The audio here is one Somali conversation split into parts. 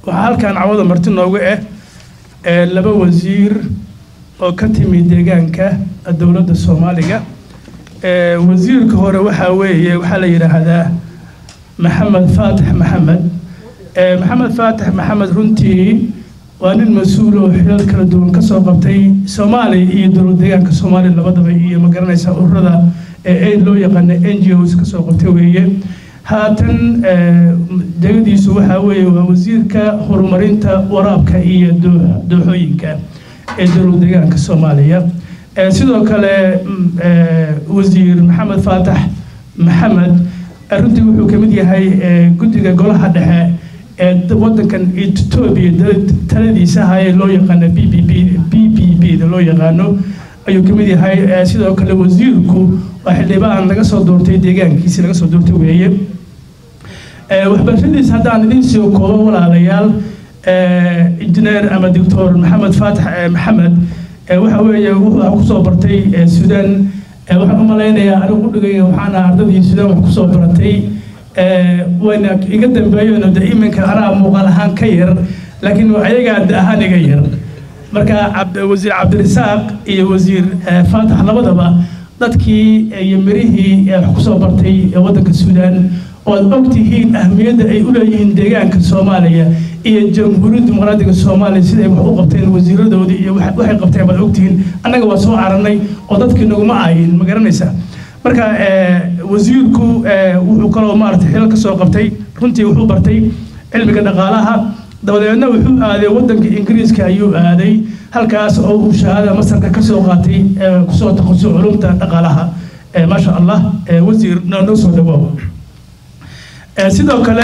waxaa halkan cawada marti noogu ah ee laba wasiir oo ka timi deegaanka dowladda soomaaliga ee wasiirka hore waxaa weeye waxaa la yidhaahdaa maxamed faatax maxamed ee maxamed faatax maxamed runtii waa nin mas-uul oo xilal kala duwan ka soo qabtay soomaaliya iyo dowlad deegaanka soomaaliya labadaba iyo ma garanaysa ururada ee aid loo yaqaana n g os ka soo qabtay weeye haatan degadiisu waxaa weeye waa wasiirka horumarinta waraabka iyo dooxooyinka ee dowlad deegaanka soomaaliya sidoo kale wasiir maxamed faatax maxamed runtii wuxuu ka mid yahay guddiga golaha dhexe ee wadankan etoobiya taladiisa ahaye loo yaqaano b b b b b b da loo yaqaano ayuu ka mid yahay sidoo kale wasiirku waa xildhibaan laga soo doortay deegaankiisi laga soo doortay weeye waxbarashadiisa haddaan idiin soo koobo walaalayaal injineer ama doctor maxamed faatax maxamed waxa weeye wuxuu kusoo bartay suudaan waxaan u malaynayaa anigu udhigay waxaana ardadii suudaan wax kusoo baratay wayna iga dambeeyeen de iminka anaa muuqaal ahaan ka yar laakiin ayagaa da ahaan iga yar marka wasiir cabdirisaaq iyo wasiir faatax labadaba dadkii iyo mirihii wax kusoo bartay waddanka suudaan oad og tihiin ahmiyadda ay u leeyihiin deegaanka soomaaliya iyo jamhuuriyadda dimuqraadiga soomaaliya siday wax u qabteen wasiiradoodii iyo waxay qabteen baad ogtihiin annaga waa soo cararnay oo dadkii naguma ayin ma garanaysa marka wasiirku wuxuu kaloo maaragtay xilal ka soo qabtay runtii wuxuu bartay cilmiga dhaqaalaha dabadeedna wuxuu aaday waddanka ingiriiska ayuu aaday halkaas oo uu shahaada masarka ka soo qaatay kusoo takhasusay culumta dhaqaalaha maasha allah wasiir noo soo dhawaaw sidoo kale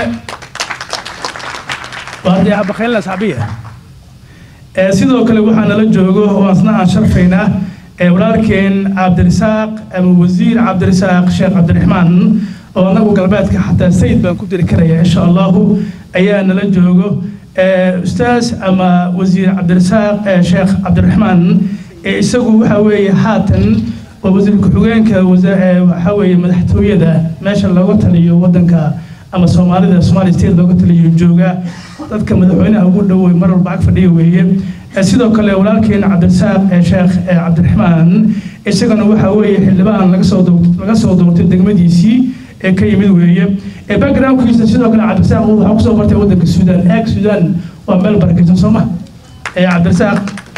sidoo kale waxaa nala joogo oo asna aan sharfaynaa walaalkeen cabdirisaaq ama wasiir cabdirisaaq sheekh cabdiraxmaan oo anagu galbeedka xataa sayid baan ku diri karaya insha allahu ayaa nala joogo ustaas ama wasiir cabdirisaaq sheekh cabdiraxmaan isagu waxa weeye haatan waa wasiir ku-xigeenka waxa weeye madaxtooyada meesha looga taliyo wadanka ama soomaalida somali state looga taliyo jooga dadka madaxweynaha ugu dhowey mar walba ag fadhiya weeye sidoo kale walaalkeena cabdirisaaq sheekh cabdiraxmaan isagana waxa weeye xildhibaan laga soo laga soo doortay degmadiisii ee ka yimid weeye backgroundkiisa sidoo kale cabdirisaaq waxaa kusoo bartay wadanka suudaan eeg suudaan waa meel barakaysan soo ma cabdirisaaq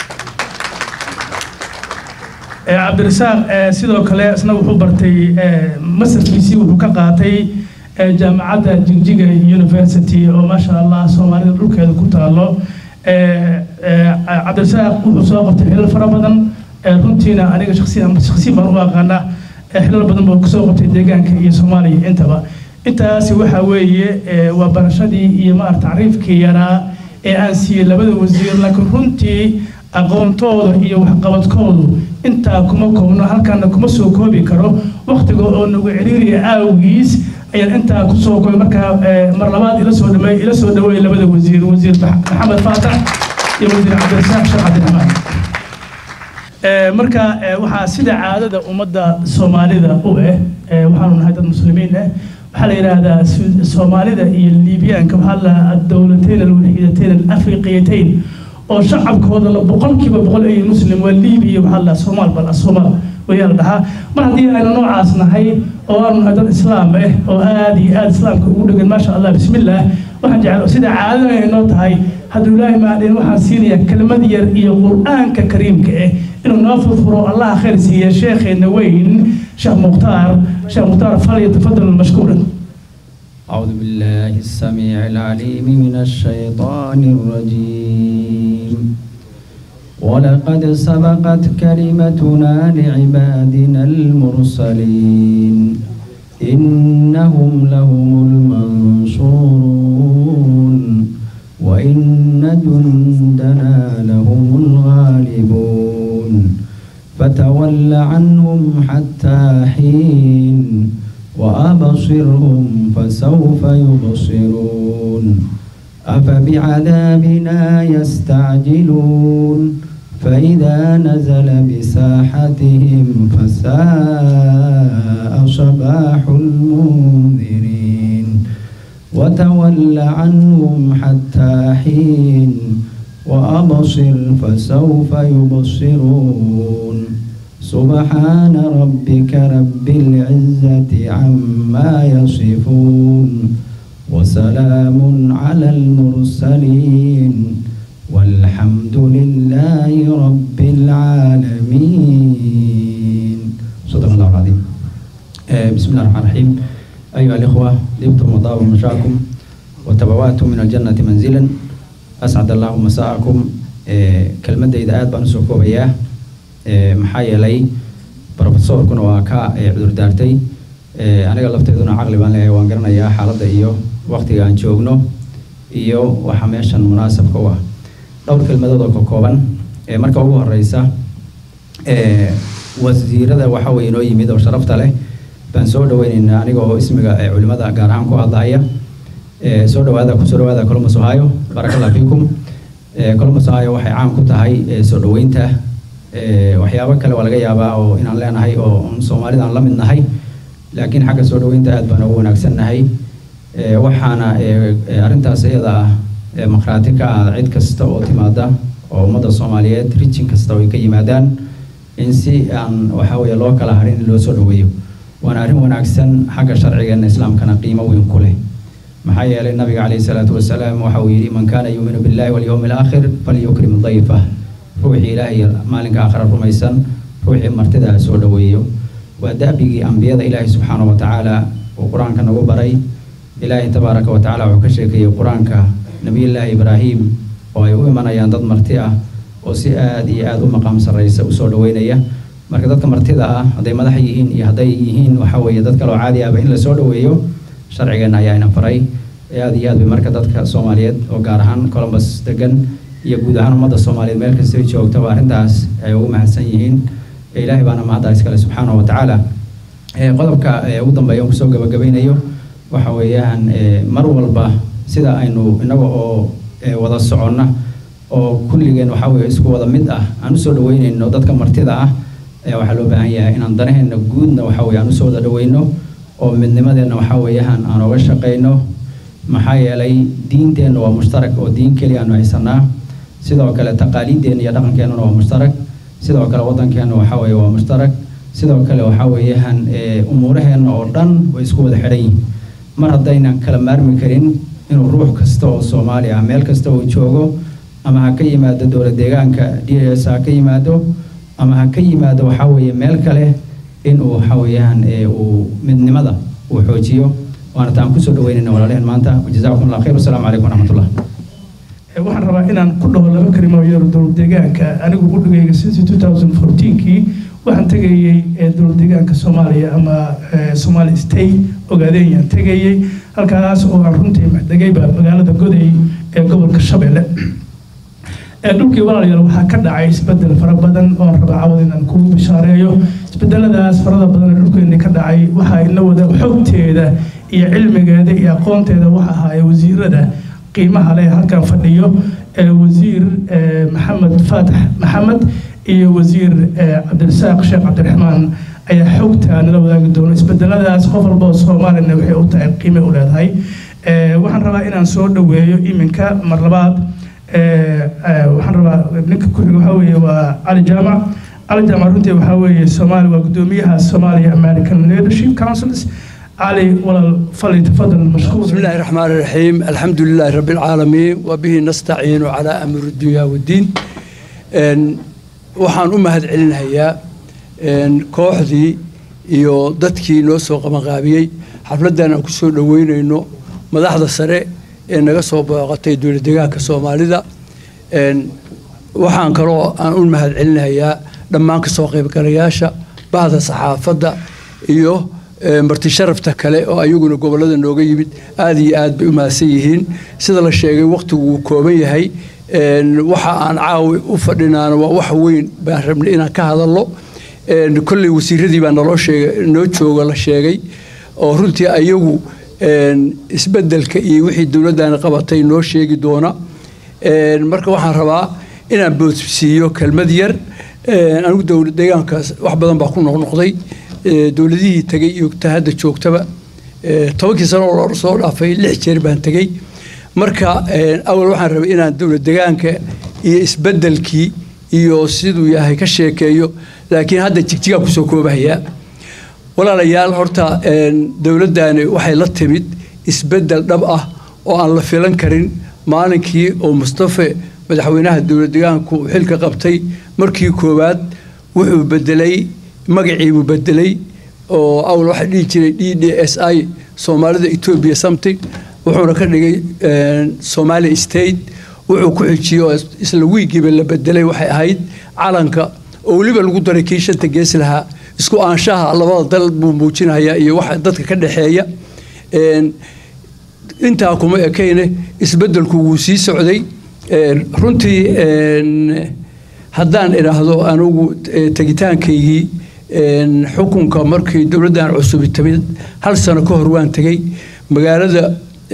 cabdirisaaq sidoo kale isna wuxuu bartay masarkiisii wuxuu ka qaatay jaamacadda jigjiga university oo maasha allah soomaalida dhulkeeda ku taalo cabdirisaaq wuxuu soo qabtay xilal fara badan runtiina aniga shaksiyan shaksiyan baan u aqaana xilal badan buu kasoo qabtay deegaanka iyo soomaaliya intaba intaasi waxa weeye waa barashadii iyo maarata tacriifkii yaraa ee aan siiyey labada wasiir laakiin runtii aqoontooda iyo waxqabadkoodu intaa kuma koobno halkaana kuma soo koobi karo waktiga oo nagu ciriiriya aawgiis ayaan intaa kusoo koobay markaa mar labaad ila soo dhameey ila soo dhaweey labada wasiir wasiir maxamed faatax iyo wasiir cabdirasaaq sheekh cabdiraxmaan marka waxaa sida caadada ummadda soomaalida u ah waxaanu nahay dad muslimiin ah waxaa la yidhaahdaa soomaalida iyo liibiyaanka waxaa la adowlateyn alwaxiidateyn alafriqiyatayn oo shacabkooda la boqolkiiba boqol ay muslim waa liibiya waxaa la soomaal bal asoomaal wayaa la dhahaa mar haddii aynu noocaas nahay oo aanu nahay dad islaam ah oo aada iyo aada islaamka ugu dhegan maasha allah bismillaah waxaan jecel sida caadada ay noo tahay hadduu ilaahi maadhin waxaan siinayaa kelmad yar iyo qur-aanka kariimka ah inuu noo furfuro allah khayr siiya sheekheena weyn sheekh mukhtaar sheekh mukhtaar falyatafadal mashkuuran أعوذ بالله السميع العليم من الشيطان الرجيم ولقد سبقت كلمتنا لعبادنا المرسلين إنهم لهم المنصورون وإن جندنا لهم الغالبون فتول عنهم حتى حين وأبصرهم فسوف يبصرون أفبعذابنا يستعجلون فإذا نزل بساحتهم فساء صباح المنذرين وتول عنهم حتى حين وأبصر فسوف يبصرون سبحان ربك رب العزة عما يصفون وسلام على المرسلين والحمد لله رب العالمين صدق الله العظيم آه، بسم الله الرحمن الرحيم أيها الإخوة طبتم وطاب مشاكم وتبوأتم من الجنة منزلا أسعد الله مساءكم آه، كلمة إذا آد بأنسو كوبياه آه، maxaa yeelay brofesorkuna waa ka ee cudur daartay ee aniga lafteeduna caqli baan leeyahay waan garanayaa xaaladda iyo waqtiga aan joogno iyo waxa meeshan munaasabka u ah dhowr kelmadood oo ka kooban ee marka ugu horeysa ee wasiirada waxa weeye inoo yimid oo sharafta leh baan soo dhaweyneynaa aniga oo ismiga ee culimada gaar ahaan ku hadlaya ee soo dhawaada kusoo dhawaada columbus ohio barakallah fiikum ee columbus ohio waxay caan ku tahay ee soo dhaweynta ee waxyaabo kale waa laga yaabaa oo inaan leenahay oo un soomaalida aan la mid nahay laakiin xagga soo dhaweynta aad baan ugu wanaagsannahay ee waxaana ee ee arrintaas iyada ah ee maqhraati ka ah cid kasta oo timaada oo ummadda soomaaliyeed rijin kasta oo ay ka yimaadaan in si aan waxa weeye loo kala harin in loo soo dhaweeyo waana arrin wanaagsan xagga sharcigeena islaamkana qiimo weyn ku leh maxaa yeelay nabiga calayhi salaatu wasalaam waxa uu yidhi man kaana yuuminu billahi walyawmi alaakhir falyukrim dayfah ruuxii ilaahay maalinka aakhira rumaysan ruuxii martida ha soo dhaweeyo waa da'bigii ambiyada ilaahay subxaanahu wa tacaala uu qur-aanka nagu baray ilaahay tabaaraka wa tacaala wuxuu ka sheekeeyey qur-aanka nebiyullaahi ibraahim oo ay u imanayaan dad marti ah oo si aad iyo aad u maqaam sarraysa usoo dhaweynaya marka dadka martida ah hadday madax yihiin iyo hadday yihiin waxa weeye dad kaloo caadi ahba in la soo dhaweeyo sharcigeenna ayaa ina faray aad iyo aad bay marka dadka soomaaliyeed oo gaar ahaan columbus degan iyo guud ahaan ummadda soomaaliyeed meel kastay joogtaba arrintaas ay ugu mahadsan yihiin ilaahay baana mahadda iskale subxaanahu wa tacaala qodobka ugu dambeeya on kusoo gabagabeynayo waxa weeyaan mar walba sida aynu inaga oo wada soconna oo kulligeen waxa weeye isku wada mid ah aan usoo dhaweyneyno dadka martida ah ayaa waxaa loo baahan yahay inaan danaheena guudna waxa weye aan usoo wada dhaweyno oo midnimadeenna waxa weeyaan aan oga shaqeyno maxaa yeelay diinteenna waa mushtarak oo diin keliya aanu haysanaa sidoo kale taqaaliiddeenna iyo dhaqankeennuna waa mushtarak sidoo kale waddankeenna waxa weeye waa mushtarak sidoo kale waxa weeyaan umuuraheenna oo dhan way isku wada xidhan yihiin mar haddaynan kala maarmi karin inuu ruux kasta oo soomaali ah meel kasta uu joogo ama ha ka yimaado dowla deegaanka d s ha ka yimaado ama ha ka yimaado waxa weeye meel kale inuu waxa weeyaan uu midnimada uu xoojiyo waana taan kusoo dhaweynayna walaalaheen maanta jazaakum allah khayr wasalaamu calaykum waraxmatullah waxaan rabaa inaan ku dhaho laba kelimo yar dowlad deegaanka anigu qudhigayga since 2014kii waxaan tegayey dowlad deegaanka soomaaliya ama somali state ogaadeeyaan tegayey halkaas oo aan runtii maxdegayba magaalada goday ee gobolka shabeelle dhulkii walaalayaal waxaa ka dhacay isbedel fara badan oon rabaa cawad inaan ku bishaareeyo isbedeladaas farada badan ee dhulkeennii ka dhacay waxaa ina wada xogteeda iyo cilmigeeda iyo aqoonteeda waxa ahaaya wasiirada qiimaha leh halkan fadhiyo wasiir maxamed faatax maxamed iyo wasiir cabdirasaaq sheekh cabdiraxmaan ayaa xogtaa nala wadaagi doono isbedeladaas qof walba oo soomaalina waxay u tahay qiime u leedahay waxaan rabaa inaan soo dhaweeyo iminka mar labaad waxaan rabaa ninka ku-xiga waxaa weeye waa cali jaamac cali jaamac runtii waxaa weeye soomaali waa guddoomiyaha somalia american leadership councils علي ولا فليتفضل مشكور بسم الله الرحمن الرحيم الحمد لله رب العالمين وبه نستعين على أمر الدنيا والدين waxaan u mahad celinayaa kooxdii iyo dadkii noo soo qabanqaabiyey xafladdan aan kusoo dhaweyneyno madaxda sare ee naga soo booqatay dowlad deegaanka soomaalida waxaan kaloo aan u mahad celinayaa dhammaan kasoo qaybgalayaasha bahda saxaafadda iyo marti sharafta kale oo ayaguna gobolada nooga yimid aada iyo aad bay u mahadsan yihiin sida la sheegay waqtigu wuu kooban yahay waxa aan caawi u fadhinaana waa wax weyn baan rabnay inaan ka hadalno kolley wasiiradii baa naloo sheegay noo jooga la sheegay oo runtii ayagu isbedelka iyo wixii dowladdaani qabatay noo sheegi doona marka waxaan rabaa inaan boodsiiyo kelmad yar anigu dowlad deegaankaas wax badan baa ku noqnoqday dowladihii tagay iyo ta hadda joogtaba tobankii sano oo soo dhaafay lix jeer baan tegey marka awal waxaan rabay inaan dowlad degaanka iyo isbeddelkii iyo siduu yahay ka sheekeeyo laakiin hadda jigjigaa kusoo koobahayaa walaalayaal horta dowladdani waxay la timid isbeddel dhab ah oo aan la filan karin maalinkii oo mustafe madaxweynaha dowlad degaanku xilka qabtay markii koowaad wuxuu bedelay magaciibuu bedelay oo awal waxaa dhihi jiray d d s i soomaalida etoobiya something wuxuuna ka dhigay somali state wuxuu ku xijiyey oo isla wiigiiba la bedelay waxay ahayd calanka oo weliba lagu daray kii shanta gees lahaa isku aanshaha labada dal buu muujinayaa iyo waxa dadka ka dhexeeya intaa kuma ekayne isbeddelku wuu sii socday runtii haddaan idhaahdo anugu tegitaankaygii xukunka markii dowladdan cusubi timid hal sano ka hor waan tegey magaalada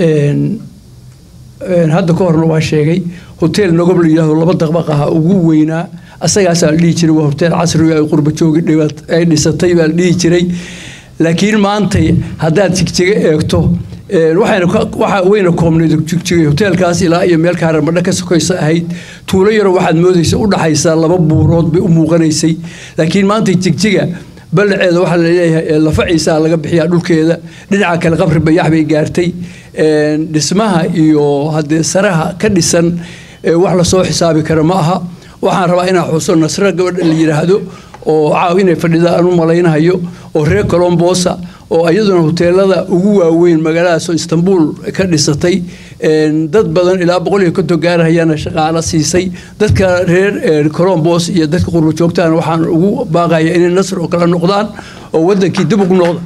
hadda ka horna waa sheegay hotel nagob la yidhahdo laba daqbaq aha ugu weynaa asagaasaa la dhihi jiray waa hotel casriga ay qurba joogi ay dhisatay baa la dhihi jiray laakiin maantay haddaad jigjiga eegto waxayna waxa weyna koobnayd jigjigay hoteelkaas ilaa iyo meel kaaramadho ka sokaysa ahayd tuulo yaro waxaad moodaysa u dhaxaysaa laba buurood bay u muuqanaysay laakiin maanta jigjiga ballaceeda waxaa laleeyahay lafaciisaa laga bixiyaa dhulkeeda dhinaca kale qabri bayax bay gaartay dhismaha iyo haddee saraha ka dhisan wax lasoo xisaabi kara ma aha waxaan rabaa inaan xuso nasro gabadha la yidhaahdo oo caaw inay fadhida aan u malaynahayo oo reer colombosa oo iyaduna hoteelada ugu waaweyn magaaladaasoo istanbul ka dhisatay dad badan ilaa boqol iyo konton gaarahayana shaqaalo siisay dadka reer colombos iyo dadka qurba joogtaan waxaan ugu baaqaya inay nasr oo kale noqdaan oo wadankii dib ugu noqda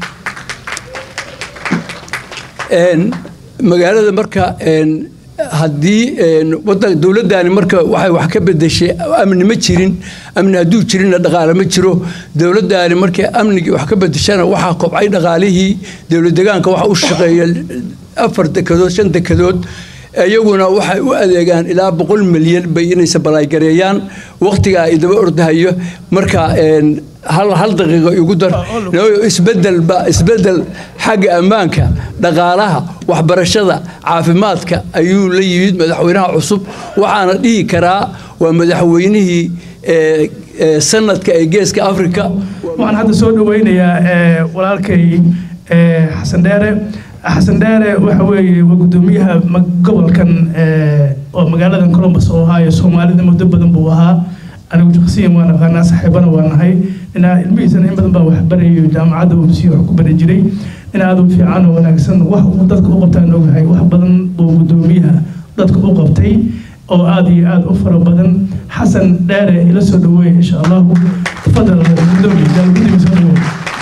magaalada marka haddii dowladdaani marka waxay wax ka bedeshay amni ma jirin amni hadduu jirinna dhaqaale ma jiro dowladdaani markay amnigii wax ka bedeshana waxaa kobcay dhaqaalihii dowlad degaanka waxa u shaqeeya afar dekadood shan dekadood iyaguna waxay u adeegaan ilaa boqol milyan bay inaysa balaaygareeyaan waqtigaa idaba ordahayo marka hal hal daqiiqo igu dar isbedel ba isbedel xagga ammaanka dhaqaalaha waxbarashada caafimaadka ayuu la yimid madaxweynaha cusub waxaana dhihi karaa waa madaxweynihii sanadka ee geeska africa waxaan hadda soo dhaweynayaa walaalkay xasan dheere xasan dheere waxa weeye waa guddoomiyaha gobolkan oo magaaladan columbus oo ahaayo soomaalida muddo badan buu ahaa anigu shaksiyan waan aqaanaa saaxiibana waa nahay inaa ilmihiisana in badan baa wax barayo jaamacadda uu sii wax ku bari jiray in aad u fiican oo wanaagsan wax uu dadka u qabtaan ogahay wax badan buu guddoomiyaha dadka u qabtay oo aad iyo aad u fara badan xasan dheere ila soo dhaweey insha allahu tafadal guddoomiye guddiga soo dhaweey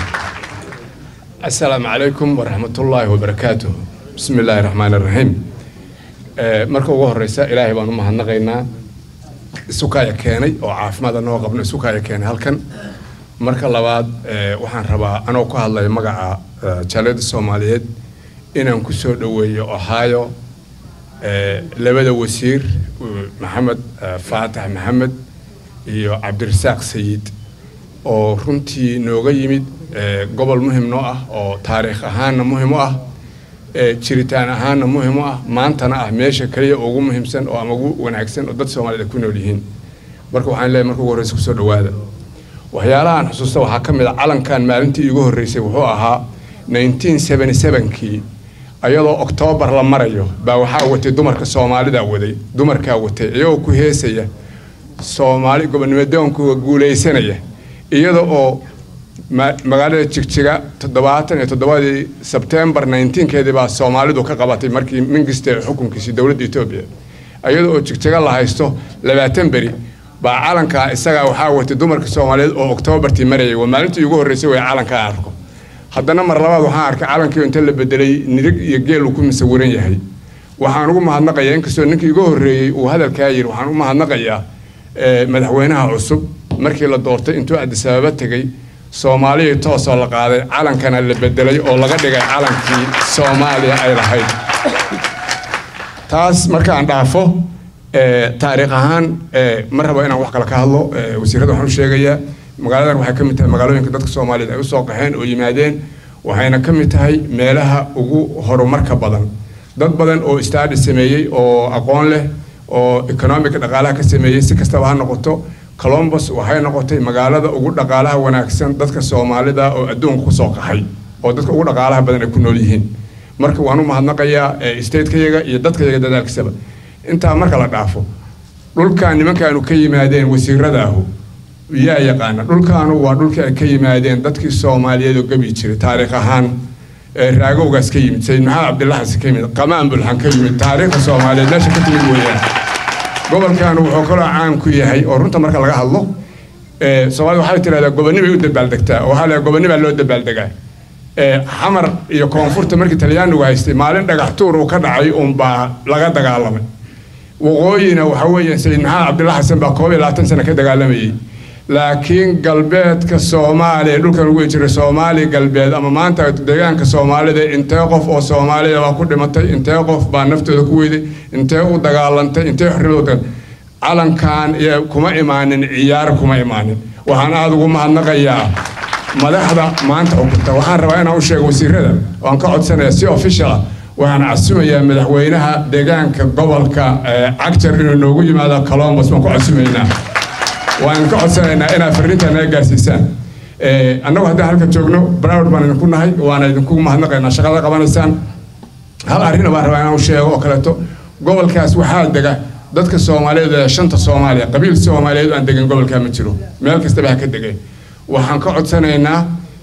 السلام عليكم ورحمة الله وبركاته بسم الله الرحمن الرحيم marka ugu horeysa ilaahay baan u mahadnaqaynaa isukaya keenay oo caafimaad anoo qabno isukaya keenay halkan marka labaad waxaan rabaa anoo ku hadlaya magaca jaaliyadda soomaaliyeed inaan ku soo dhoweeyo ohio labada wasiir maxamed faatax maxamed iyo cabdirasaaq sayid oo runtii nooga yimid gobol muhim noo ah oo taariikh ahaanna muhim u ah jiritaan ahaanna muhim u ah maantana ah meesha kaliya ugu muhiimsan oo ama ugu wanaagsan oo dad soomaaliyed ku nool yihiin marka waxaan leeyahay marka ugu horreysa kusoo dhawaada waxyaalahan xusuusta waxaa ka mid a calankan maalintii iigu horreysay wuxuu ahaa 1977kii ayadoo oktoobar la marayo baa waxaa watay dumarka soomaalida waday dumarkaa watay iyagoo ku heesaya soomaali gobonnimadoonkuga guulaysanaya iyada oo magaalada jigjiga toddobaatan iyo toddobadii sebtembar nineteenkeedii baa soomaalidu ka qabatay markii mingiste xukunkiisii dowladda etoobiya iyada oo jigjiga la haysto labaatan beri baa calankaa isagaa waxaa watay dumarka soomaaliyeed oo oktoobartii marayay waa maalintii ugu horreysay way calankaa arko haddana mar labaad waxaan arkay calankii inta la bedelay nirig iyo geel uu ku masawiran yahay waxaan ugu mahadnaqayaa inkastoo ninkii igu horreeyey uu hadalkaa yidhi waxaan u mahadnaqayaa madaxweynaha cusub markii la doortay intuu adisababa tegey soomaaliyai toosoo la qaaday calankana la bedelay oo laga dhigay calankii soomaaliya ay lahayd taas markaan dhaafo taariikh ahaan ma rabo inaan wax kale ka hadlo wasiirada waxaan u sheegayaa magaaladan waxay ka mid tahay magaalooyinka dadka soomaaliyeed ay usoo qaxeen oo yimaadeen waxayna ka mid tahay meelaha ugu horumarka badan dad badan oo staadi sameeyey oo aqoon leh oo economic dhaqaalaha ka sameeyey si kastaba ha noqoto colombus waxay noqotay magaalada ugu dhaqaalaha wanaagsan dadka soomaalida oo adduunka kusoo qaxay oo dadka ugu dhaqaalaha badan ay ku nool yihiin marka waan u mahadnaqayaa statekayaga iyo dadkayaga dadaalkiisaba intaa marka la dhaafo dhulkan nimankaanu ka yimaadeen wasiiradaahu yaa yaqaana dhulkaanu waa dhulkii ay ka yimaadeen dadkii soomaaliyeed oo gabi jiray taariikh ahaan raagowgaas ka yimid sayid maxamed cabdillaxas ka yimid qamaan bulxan ka yimid taariikhda soomaaliyeed meesha ka timid weeyaan gobolkan wuxuu kaloo caan ku yahay oo runta marka laga hadlo soomaalida waxay tidhahdaa gobonnibay u dabaaldegtaa oo waxaa la gobonnibaa loo dabaaldegaa xamar iyo koonfurta markii talyaanigu haystay maalin dhagax tuur uu ka dhacay unbaa laga dagaalamay waqooyina waxa weeye sayid maxamed cabdilla xasan baa koob iyo labaatan sano ka dagaalamayay laakiin galbeedka soomaaliya dhulkan ugu jiray soomaali galbeed ama maanta deegaanka soomaalida intee qof oo soomaalida baa ku dhimatay intee qof baa naftooda ku weyday intee u dagaalantay intee xorriyadooda calankan kuma imaanin ciyaar kuma imaanin waxaan aada ugu mahadnaqayaa madaxda maanta xukunta waxaan rabaa inaan u sheego wasiirada waan ka codsanaya si official ah waxaan casumayaa madaxweynaha deegaanka gobolka cagjar inuu noogu yimaado colombus waan ku casumaynaa waan ka codsanaynaa inaad fariinta naga gaarsiisaan annagu haddaan halka joogno browd baan idinku nahay waana idinku mahadnaqaynaa shaqada qabanaysaan hal arrin baan rabaa inaan u sheego oo kaleeto gobolkaas waxaa dega dadka soomaaliyeed ee shanta soomaaliya qabiil soomaaliyeed aan degan gobolkaa ma jiro meel kastaba ha ka degay waxaan ka codsanaynaa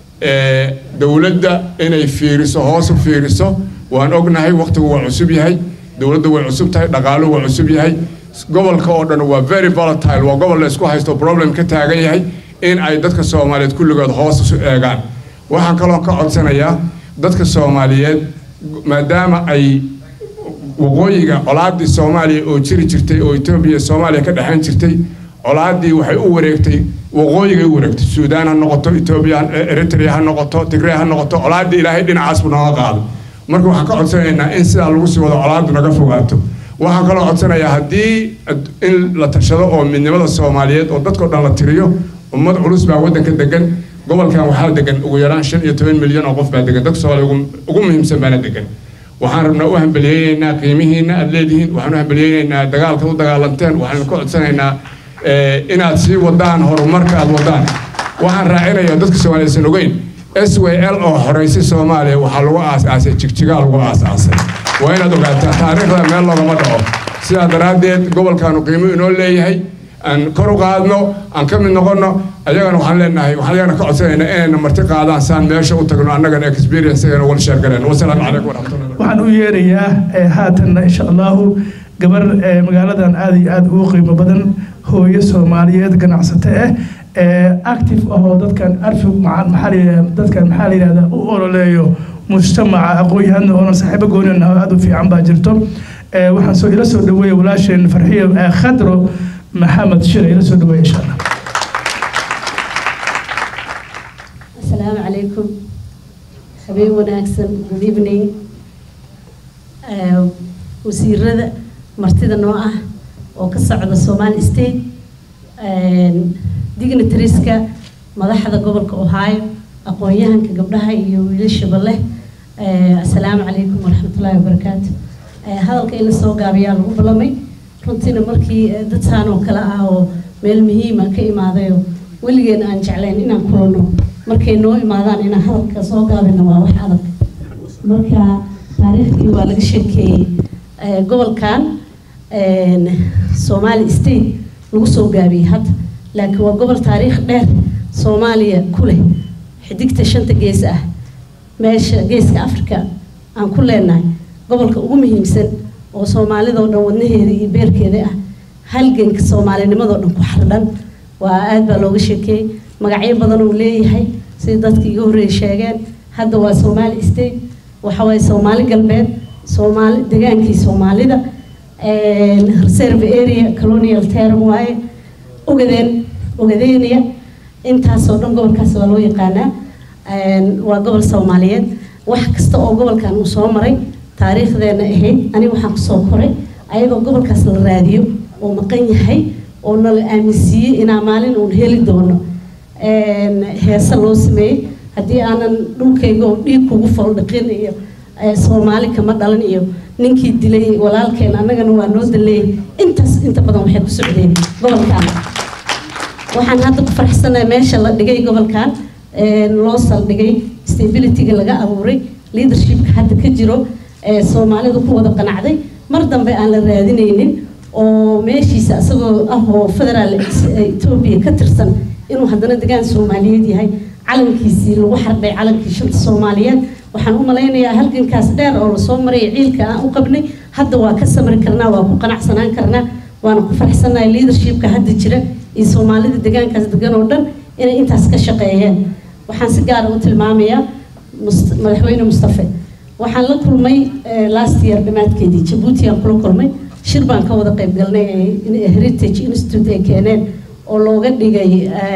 dowladda inay fiiriso hoos u fiiriso waan ognahay waqtigu waa cusub yahay dowladda way cusub tahay dhaqaaluhu waa cusub yahay gobolka oo dhan waa very volatile waa gobol la isku haysto problem ka taagan yahay in ay dadka soomaaliyeed kulligood hoos isu eegaan waxaan kaloo ka codsanayaa dadka soomaaliyeed maadaama ay waqooyiga colaadii soomaaliya oo jiri jirtay oo etoobiya soomaaliya ka dhexayn jirtay colaadii waxay u wareegtay waqooyigay u wareegtay suudaan ha noqoto etoobiya eritrea ha noqoto tigray ha noqoto colaadii ilaahay dhinacaas buu nooga qaaday marka waxaan ka codsanaynaa in sidaa lagu sii wado colaadu naga fogaato waxaan kaloo codsanayaa haddii in la tashado oo midnimada soomaaliyeed oo dadkao dhan la tiriyo ummad culus baa waddanka degan gobolkan waxaa degan ugu yaraan shan iyo toban milyan oo qof baa degan dadka soomaaliya ugu muhiimsan baana degan waxaan rabnaa u hambeliyeynaynaa qiimihiina aad leedihiin waxaan u hambeliyeynaynaa dagaalka u dagaalanteen waxaan ka codsanaynaa inaad sii wadaan horumarka aad wadaan waxaan raacinayaa dadka soomaaliyaysan ogeyn s w l oo horeysay soomaaliya waxaa lagu aas-aasay jigjigaa lagu aas-aasay waa inaad ogaataa taariikhda meel loogama dhaco sidaa daraaddeed gobolkaanu qiimo inoo leeyahay aan kor u qaadno aan ka mid noqonno ayagana waxaan leenahay waxaan ayagana ka codsanaynaa inayna marti qaadaan saan meesha u tagno annagana experience ayana wala sheergaleen wasalaamu calaykum waraxmatullahi waxaan u yeerayaa haatanna insha allahu gabar magaaladan aada iyo aada ugu qiimo badan hooyo soomaaliyeed ganacsato ah active ahoo dadkan arfi maxaa dadkan maxaa la yidhahdaa u ololeeyo mujtamaca aqoon-yahanna oonan saaxiibo goonin aada u fiican baa jirto waxaan soo ila soo dhaweeya walaasheen farxiyo khadro maxamed shir ila soo dhaweeya insha allah asalaamu calaykum habeen wanaagsan good evening wasiirada martida noo ah oo ka socda somali state dignitarieska madaxda gobolka ohio aqoon-yahanka gabdhaha iyo wiilashaba leh asalaamu calaykum waraxmatullaahi wabarakaatu hadalka in la soo gaabiyaa lagu ballamay runtiina markii dadtaan oo kale ah oo meel muhiima ka imaadayo weligeena aan jeclayn inaan kulanno markay noo imaadaan inaan hadalka soo gaabino waa wax adag marka taariikhdii waa laga sheekeeyey gobolkan somali state lagu soo gaabiyey hadda laakiin waa gobol taariikh dheer soomaaliya ku leh xidigta shanta gees ah meesha geeska africa aan ku leenahay gobolka ugu muhiimsan oo soomaalidoo dhan wadnaheeda iyo beerkeeda ah halganka soomaalinimadoo dhan ku xardhan waa aad baa looga sheekeeyey magacyo badan uu leeyahay sida dadka iga horreeyay sheegeen hadda waa somali state waxa waaye soomaali galbeed soomaali degaankii soomaalida reserve area colonial term waaye ogadeen ogadeynaya intaasoo dhan gobolkaas waa loo yaqaanaa waa gobol soomaaliyeed wax kasta oo gobolkan uu soo maray taariikhdeena ahayd aniga waxaan kusoo koray ayagoo gobolkaas la raadiyo oo maqan yahay oo nala aaminsiiyey inaa maalin uun heli doono heese loo sameeyey haddii aanan dhulkayga oo dhiig kugu foldhiqin iyo soomaali kama dhalan iyo ninkii dilay walaalkeen annagana waa noo daleeyay intaas inta badan waxay ku socdeen gobolkan waxaan hadda ku faraxsanahay meesha la dhigay gobolkan loo saldhigay stabilityga laga abuuray leadershipka hadda ka jiro soomaalidu ku wada qanacday mar dambe aan la raadinaynin oo meeshiisa isagoo ah oo federaal etoobiya ka tirsan inuu haddana degaan soomaaliyeed yahay calankiisii lagu xardhay calankii shanta soomaaliyeed waxaan u malaynayaa halgankaas dheer oo lasoo maraya ciilka aan u qabnay hadda waa ka samri karnaa waa ku qanacsanaan karnaa waana ku faraxsanahay leadershipka hadda jira iyo soomaalida degaankaas degan oo dhan inay intaas ka shaqeeyeen waxaan si gaara u tilmaamayaa madaxweyne mustafe waxaan la kulmay last year dhammaadkeedii jabuuti aan kula kulmay shir baan ka wada qayb galnay heritage institute ay keeneen oo looga dhigay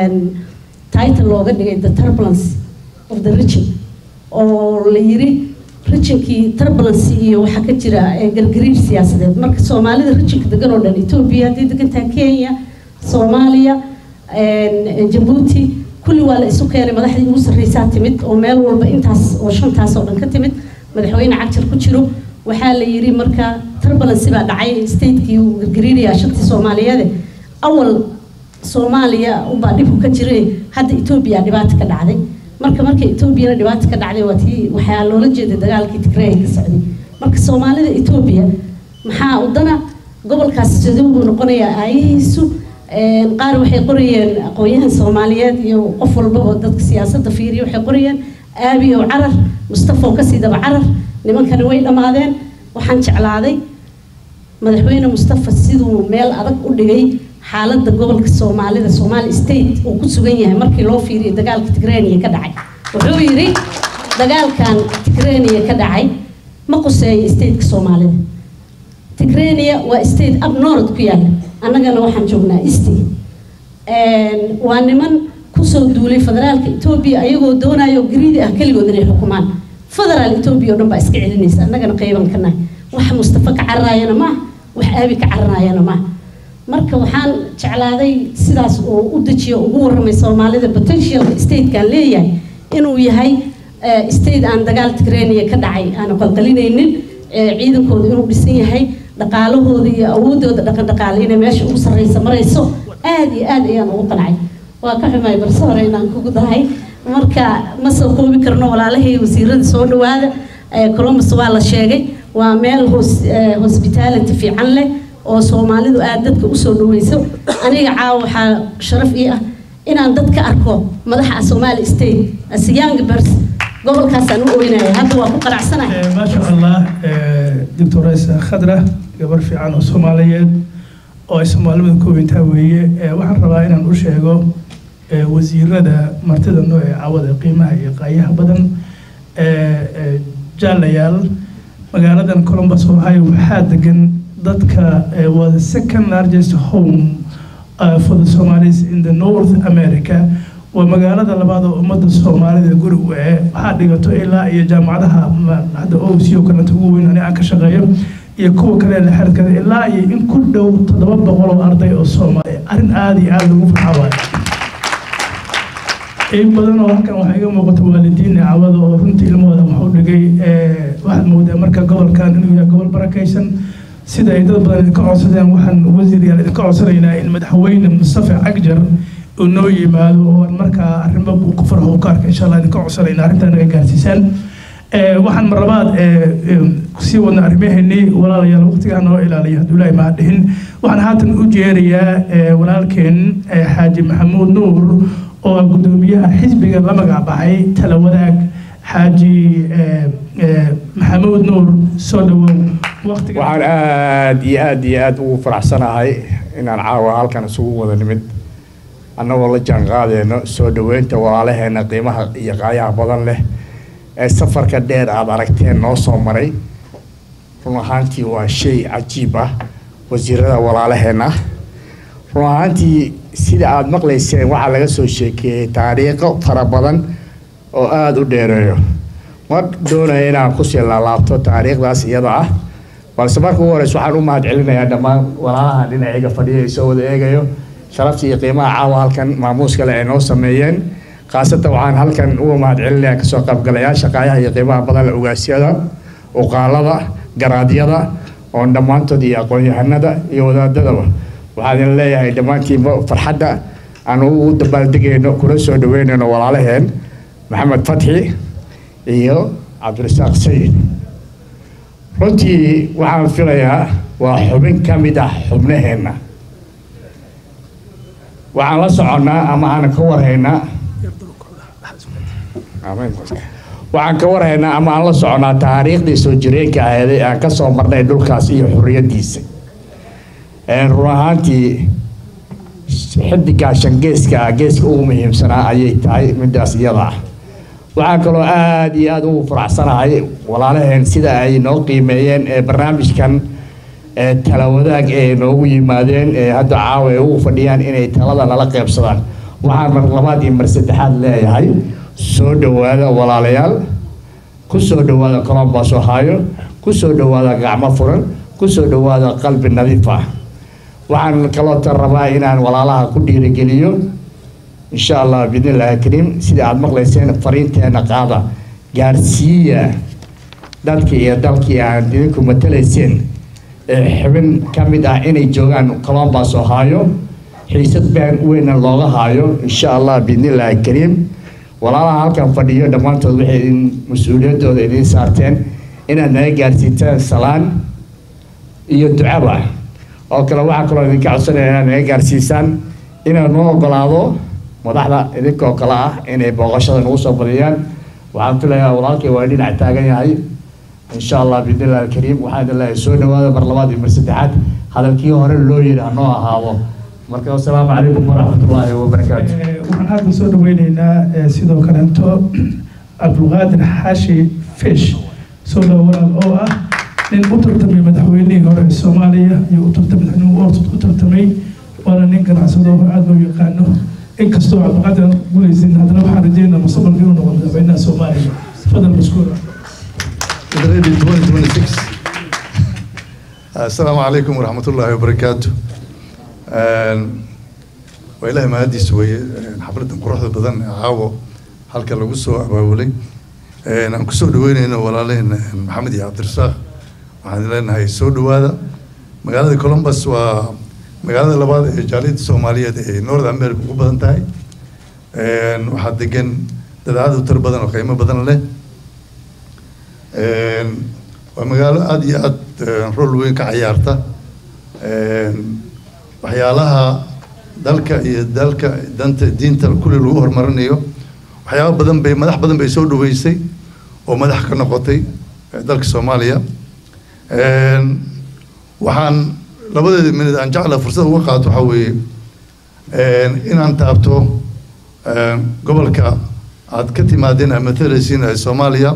title looga dhigay the turbulence of the region oo la yiri regionkii turbulence iyo waxaa ka jira gargariir siyaasadeed marka soomaalida regionka degan oo dhan etoobiya haddii degantaha kenya soomaaliya jabuuti kulli waa la isu keenay madaxdii ugu sarreysaa timid oo meel walba intaas oo shantaas oo dhan ka timid madaxweyne cagjar ku jiro waxaa la yiri marka turbulence baa dhacay statekii uu gargariirayaa shantii soomaaliyeede awal soomaaliya ubaa dhibku ka jiray hadda etoobiya dhibaato ka dhacday marka marka etoobiyana dhibaato ka dhacday waa tii waxaa loola jeeday dagaalkii tigreey ka socday marka soomaalida etoobiya maxaa udana gobolkaas siduu buu noqonayaa aayihiisu qaar waxay qorayeen aqoon-yahan soomaaliyeed iyo qof walbaba dadka siyaasadda fiiriya waxay qorayeen aabi oo carar mustafa oo kasii daba carar nimankani way dhammaadeen waxaan jeclaaday madaxweyne mustafa siduu meel adag u dhigay xaaladda gobolka soomaalida somaali state uu ku sugan yahay markii loo fiiriyo dagaalka tigrania ka dhacay wuxuu yidhi dagaalkan tigrania ka dhacay ma quseeyo stateka soomaalida tigrania waa state up north ku yaala annagana waxaan joognaa east waa niman kusoo duulay federaalka etoobiya ayagoo doonayo gariidi ah keligood inay xukumaan federaal etoobiya oo dhan baa iska celinaysa annagana qayban ka nahay wax mustafa ka cararaayana maaha wax aabi ka cararaayana maaha marka waxaan jeclaaday sidaas uu u dejiyo ugu warramay soomaalida potentialka statekan leeyahay inuu yahay state aan dagaal tigrania ka dhacay aanu qalqalinaynin ciidankooda inuu dhisan yahay dhaqaalahooda iyo awoodooda dhaqan dhaqaale inay meesha ugu sarreysa marayso aad iyo aad ayaan ugu qancay waa ka xumay balse hore inaan kugu dahay marka ma soo koobi karno walaalahay wasiirada soo dhawaada columbus waa la sheegay waa meel hospitality fiican leh oo soomaalidu aad dadka usoo dhaweyso aniga caawa waxaa sharaf ii ah inaan dad ka arko madaxa somali state as young bers gobolkaasaan u oynaya hadda waa ku qanacsanahay ما شاء الله دكتور رئيس خضرة gabar fiican oo soomaaliyeed oo ay soomaalida koobintaa weeye waxaan rabaa inaan u sheego wasiirada martida noo ee cawada qiimaha iyo qaayaha badan jaalayaal magaaladan columbus ohio waxaa degan dadka waa the second largest home uh, for the Somalis in the North America waa magaalada labaad oo ummadda soomaalida guri u ee waxaa dhigato ilaa iyo jaamacadaha hadda OC oo kalenta ugu weyn ani aan ka shaqeeyo iyo kuwa kale la xiriirkada ilaa iyo in ku dhow toddoba boqol oo arday oo soomaali arrin aada iyo aada lagu farxa waayo in badan oo halkan waxaa iga muuqata waalidiin cawada oo runtii ilmahooda wax u dhigay waxaad moodaa marka gobolkan inuu yahay gobol barakaysan sida ay dad badan idinka codsadeen waxaan wasiiryaal idinka codsanaynaa in madaxweyne mustafa cagjar uu noo yimaado oo aan markaa arrimo uu ku farxo uu ka arka insha allah idinka codsanaynaa arrintaa naga gaarsiisaan waxaan mar labaad kusii wadna arrimaheennii walaalayaal waqtigaa noo ilaaliya hadduu ilaahay mahad dhihin waxaan haatan u jeerayaa walaalkeen xaaji maxamuud nuur oo ah guddoomiyaha xisbiga la magac baxay tala wadaag xaaji maxamuud nuur soo dhawow waqtiga waxaan aad iyo aad iyo aad ugu faraxsanahay inaan caawa halkan isugu wada nimid annagoo la jaan qaadeyno soo dhoweynta walaalaheena qiimaha iyo qaayaha badan leh ee safarka dheer aada aragteen noo soo maray run ahaantii waa shay cajiib ah wasiirada walaalaheena run ahaantii sida aada maqlayseen waxaa laga soo sheekeeyey taariikho fara badan oo aada u dheereeyo ma doonaya inaan kusii laalaabto taariikhdaas iyada ah balse marka ugu horeysa waxaan u mahad celinayaa dhammaan walaalaha dhinacayga fadhiya soo wada eegayo sharafta iyo qiimaha caawa halkan maamuus kale ay noo sameeyeen khaasatan waxaan halkan uga mahadcelinayaa kasoo qaybgalayaasha qaayaha iyo qiimaha badan la ogaasyada uqaalada garaadyada oon dhammaantood iyo aqoon-yahanada iyo wadaadadaba waxaan idin leeyahay dhammaantiinba farxadda aan ugu dabaaldegayno kuna soo dhaweynayno walaalaheen maxamed fatxi iyo cabdirasaaq sayid runtii waxaan filayaa waa xubin ka mid ah xubnaheenna waxaan la soconnaa ama aan ka warhaynaa waxaan ka warhaynaa ama aan la soconnaa taariikhdii soo jireenka aheeday aan ka soo marnay dhulkaas iyo xurriyaddiisa run ahaantii xidigaa shangeeska ah geeska ugu muhiimsanaa ayay tahay midaas iyada ah waxaan kaloo aada iyo aada ugu faraxsanahay walaalaheen sida ay noo qiimeeyeen ee barnaamijkan ee tala wadaag ee noogu yimaadeen ee hadda caawa ay ugu fadhiyaan inay talada nala qeybsadaan waxaan mar labaad iyo mar saddexaad leeyahay soo dhowaada walaalayaal ku soo dhowaada colombos ohio ku soo dhowaada gacmo furan ku soo dhowaada qalbi nadiif ah waxaan kaloo tan rabaa inaan walaalaha ku dhiirigeliyo insha allah biidnillahi kariim sida aada maqlayseen fariinteena qaada gaarsiiya dadkii iyo dalkii aan idinku matalayseen ee xubin ka mid ah inay joogaan colombos ohio xiisad baan weyna looga haayo insha allah biidnillahi kariim walaalaha halkan fadhiyo dhammaantood waxay idin mas-uuliyaddooda idiin saarteen inaad naga gaarsiitaan salaan iyo ducaba oo kale waxaa kaloo idinka codsanaya inaad naga gaarsiisaan inaad noo ogolaado madaxda idinkoo kale ah inay booqashada nagu soo badiyaan waxaan filayaa walaalkay waa dhinac taagan yahay insha allah biidnillahi alkariim waxaan idin leeyahay soo dhawaada mar labaad iyo mar saddexaad hadalkii hore loo yidhi hanoo ahaado marka wasalaamu calaykum waraxmatullaahi wabarakaatu waxaan hadda soo dhaweyneynaa sidoo kaleeto cabdulqaadir xaashi fish soo dhawaan oo ah nin u tartamay madaxweynihii hore ee soomaaliya iyo u tartamay madaxweynuhu u tartamay waana nin ganacsado aada loo yaqaano inkastoo cabdulqaadir aan guulaysin haddana waxaan rajeynaa mustaqbalka inuu noqdo madaxweynaha soomaaliya fadal mashkuura ready 2026 السلام عليكم ورحمة الله وبركاته waa ilaahay mahadiisa weeye xafladan quruxda badan ee caawo halka lagu soo abaabulay aan kusoo dhaweyneyno walaalaheen maxamed iyo cabdirasaaq waxaan leenahay soo dhawaada magaalada columbus waa magaalada labaad ee jaaliyadda soomaaliyeed ee north america ugu badan tahay waxaa degan dad aada u tar badan oo qiimo badan leh waa magaalo aada iyo aada rol weyn ka cayaarta waxyaalaha dalka iyo dalka danta diinta kulli lagu horumarinayo waxyaaba badan bay madax badan bay soo dhaweysay oo madax ka noqotay dalka soomaaliya waxaan labadeeda minid aan jecla fursad uga qaato waxaa weeye inaan taabto gobolka aad ka timaadeen aad matalaysiin ee soomaaliya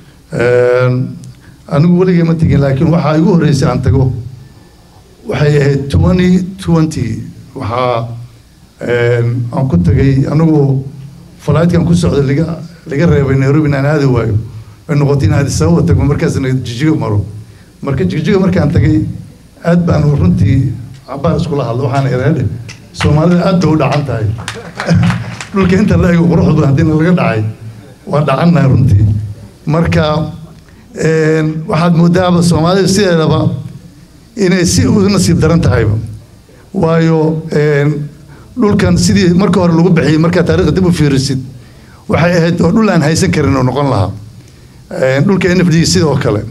anigu weligay ma tegin laakiin waxaa igu horreysay aan tago waxay ahayd twenty twenty waxaa aan ku tagay anigu falaidkan ku socda laga laga reebay nairobi inaan aadi waayo ay noqotay in addis ababa tago markaasna jijigo maro marka jijigo markaan tagay aad baan runtii cabaar iskula hadla waxaan ireedhe soomaalida aad bay u dhacan tahay dhulka inta la ego quruxda badan haddiina laga dhacay waa dhacannahay runtii marka waxaad moodaaba soomaalida sideedaba inay si u nasiib daran tahayba waayo dhulkan sidii marka hore lagu bixiyey markaa taarikhda dib u fiirisid waxay ahayd oo dhul aan haysan karin oo noqon lahaa dhulka n f d sidoo kale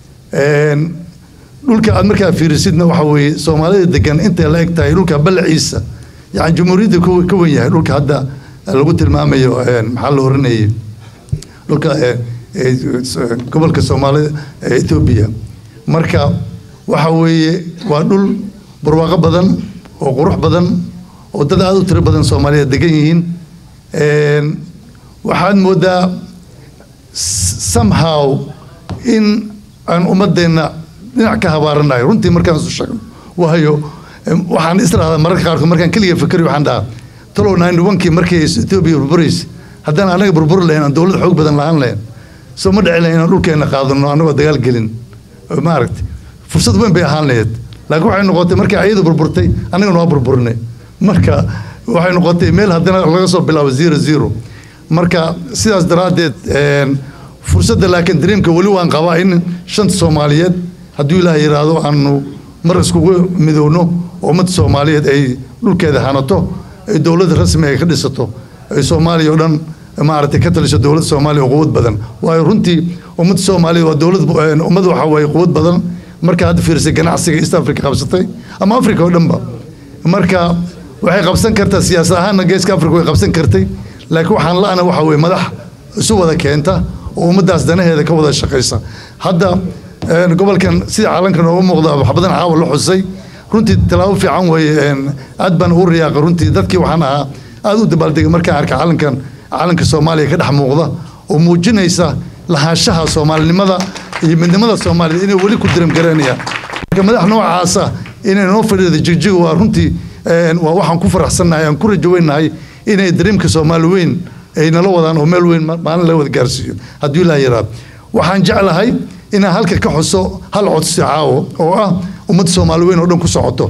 dhulka aad markaa fiirisidna waxa weeye soomaalida degan intay la eg tahay dhulka ballaciisa yani jumhuuriyadda ka wen yahay dhulka hadda lagu tilmaamayo maxaa la oranayay dhulka gobolka soomaalida ee etoobiya marka waxa weeye waa dhul barwaaqo badan oo qurux badan oo dad aada u tiro badan soomaaliyeed degan yihiin waxaad moodaa somehow in aan ummadeenna dhinac ka habaaranayo runtii markaan isu sheegno waayo waxaan israhdaa mararka qaarkood markaan keliga fikri waxaan dhahaa talow ninety one-kii markii etoobiya burburaysa haddaan anaga burburi lahayn aan dowlad xoog badan lahaan lahayn soo ma dhici lahayn inaan dhulkeena qaadano anagoo dagaal gelin maaragtay fursad weyn bay ahaan lahayd laakiin waxay noqotay markii ayadu burburtay annagana waa burburinay marka waxay noqotay meel haddana laga soo bilaabo zero zero marka sidaas daraaddeed een, fursadda laakiin dreamka weli waan qabaa in shanta soomaaliyeed hadduu ilaah yidhaahdo aanu mar iskugu midowno oo ummadda soomaaliyeed ay dhulkeeda hanato ay dowladda rasmi ay ka dhisato ay soomaaliya oo dhan maaragtay ka taliso dowladda soomaaliya oo quwad badan waayo runtii ummadda soomaaliya waa dowlad een, ummad waxa waaye quwad badan marka hadda fiirsay ganacsiga east africa qabsatay ama africa oo dhanba marka waxay qabsan kartaa siyaasad ahaanna geeska africa way qabsan kartay laakiin waxaan la-ana waxa weye madax isu wada keenta oo ummaddaas danaheeda ka wada shaqaysa hadda een, gobolkan sida calanka nooga muuqda wax badan caawa la xusay runtii tallaabo fiican weeye een, aad baan ugu riyaaqa runtii dadkii waxaan ahaa aad u dabaaldegay markaan arkay calankan calanka soomaaliya ka dhex muuqda oo muujinaysa lahaanshaha soomaalinimada iyo midnimada soomaaliya inay weli ku diramgaranayaan marka madax noocaasa inay noo fadhiida jigjiga waa runtii een, waa waxaan ku faraxsannahay aan ku rajaweynahay inay dareemka soomaali weyn ay nala wadaan oo meel weyn ma- maalin la wada gaarsiiyo hadduu ilaa yaraado waxaan jeclahay inaan halka ka xuso hal codsi caawo oo ah ummadda soomaali weyn oo dhan ku socoto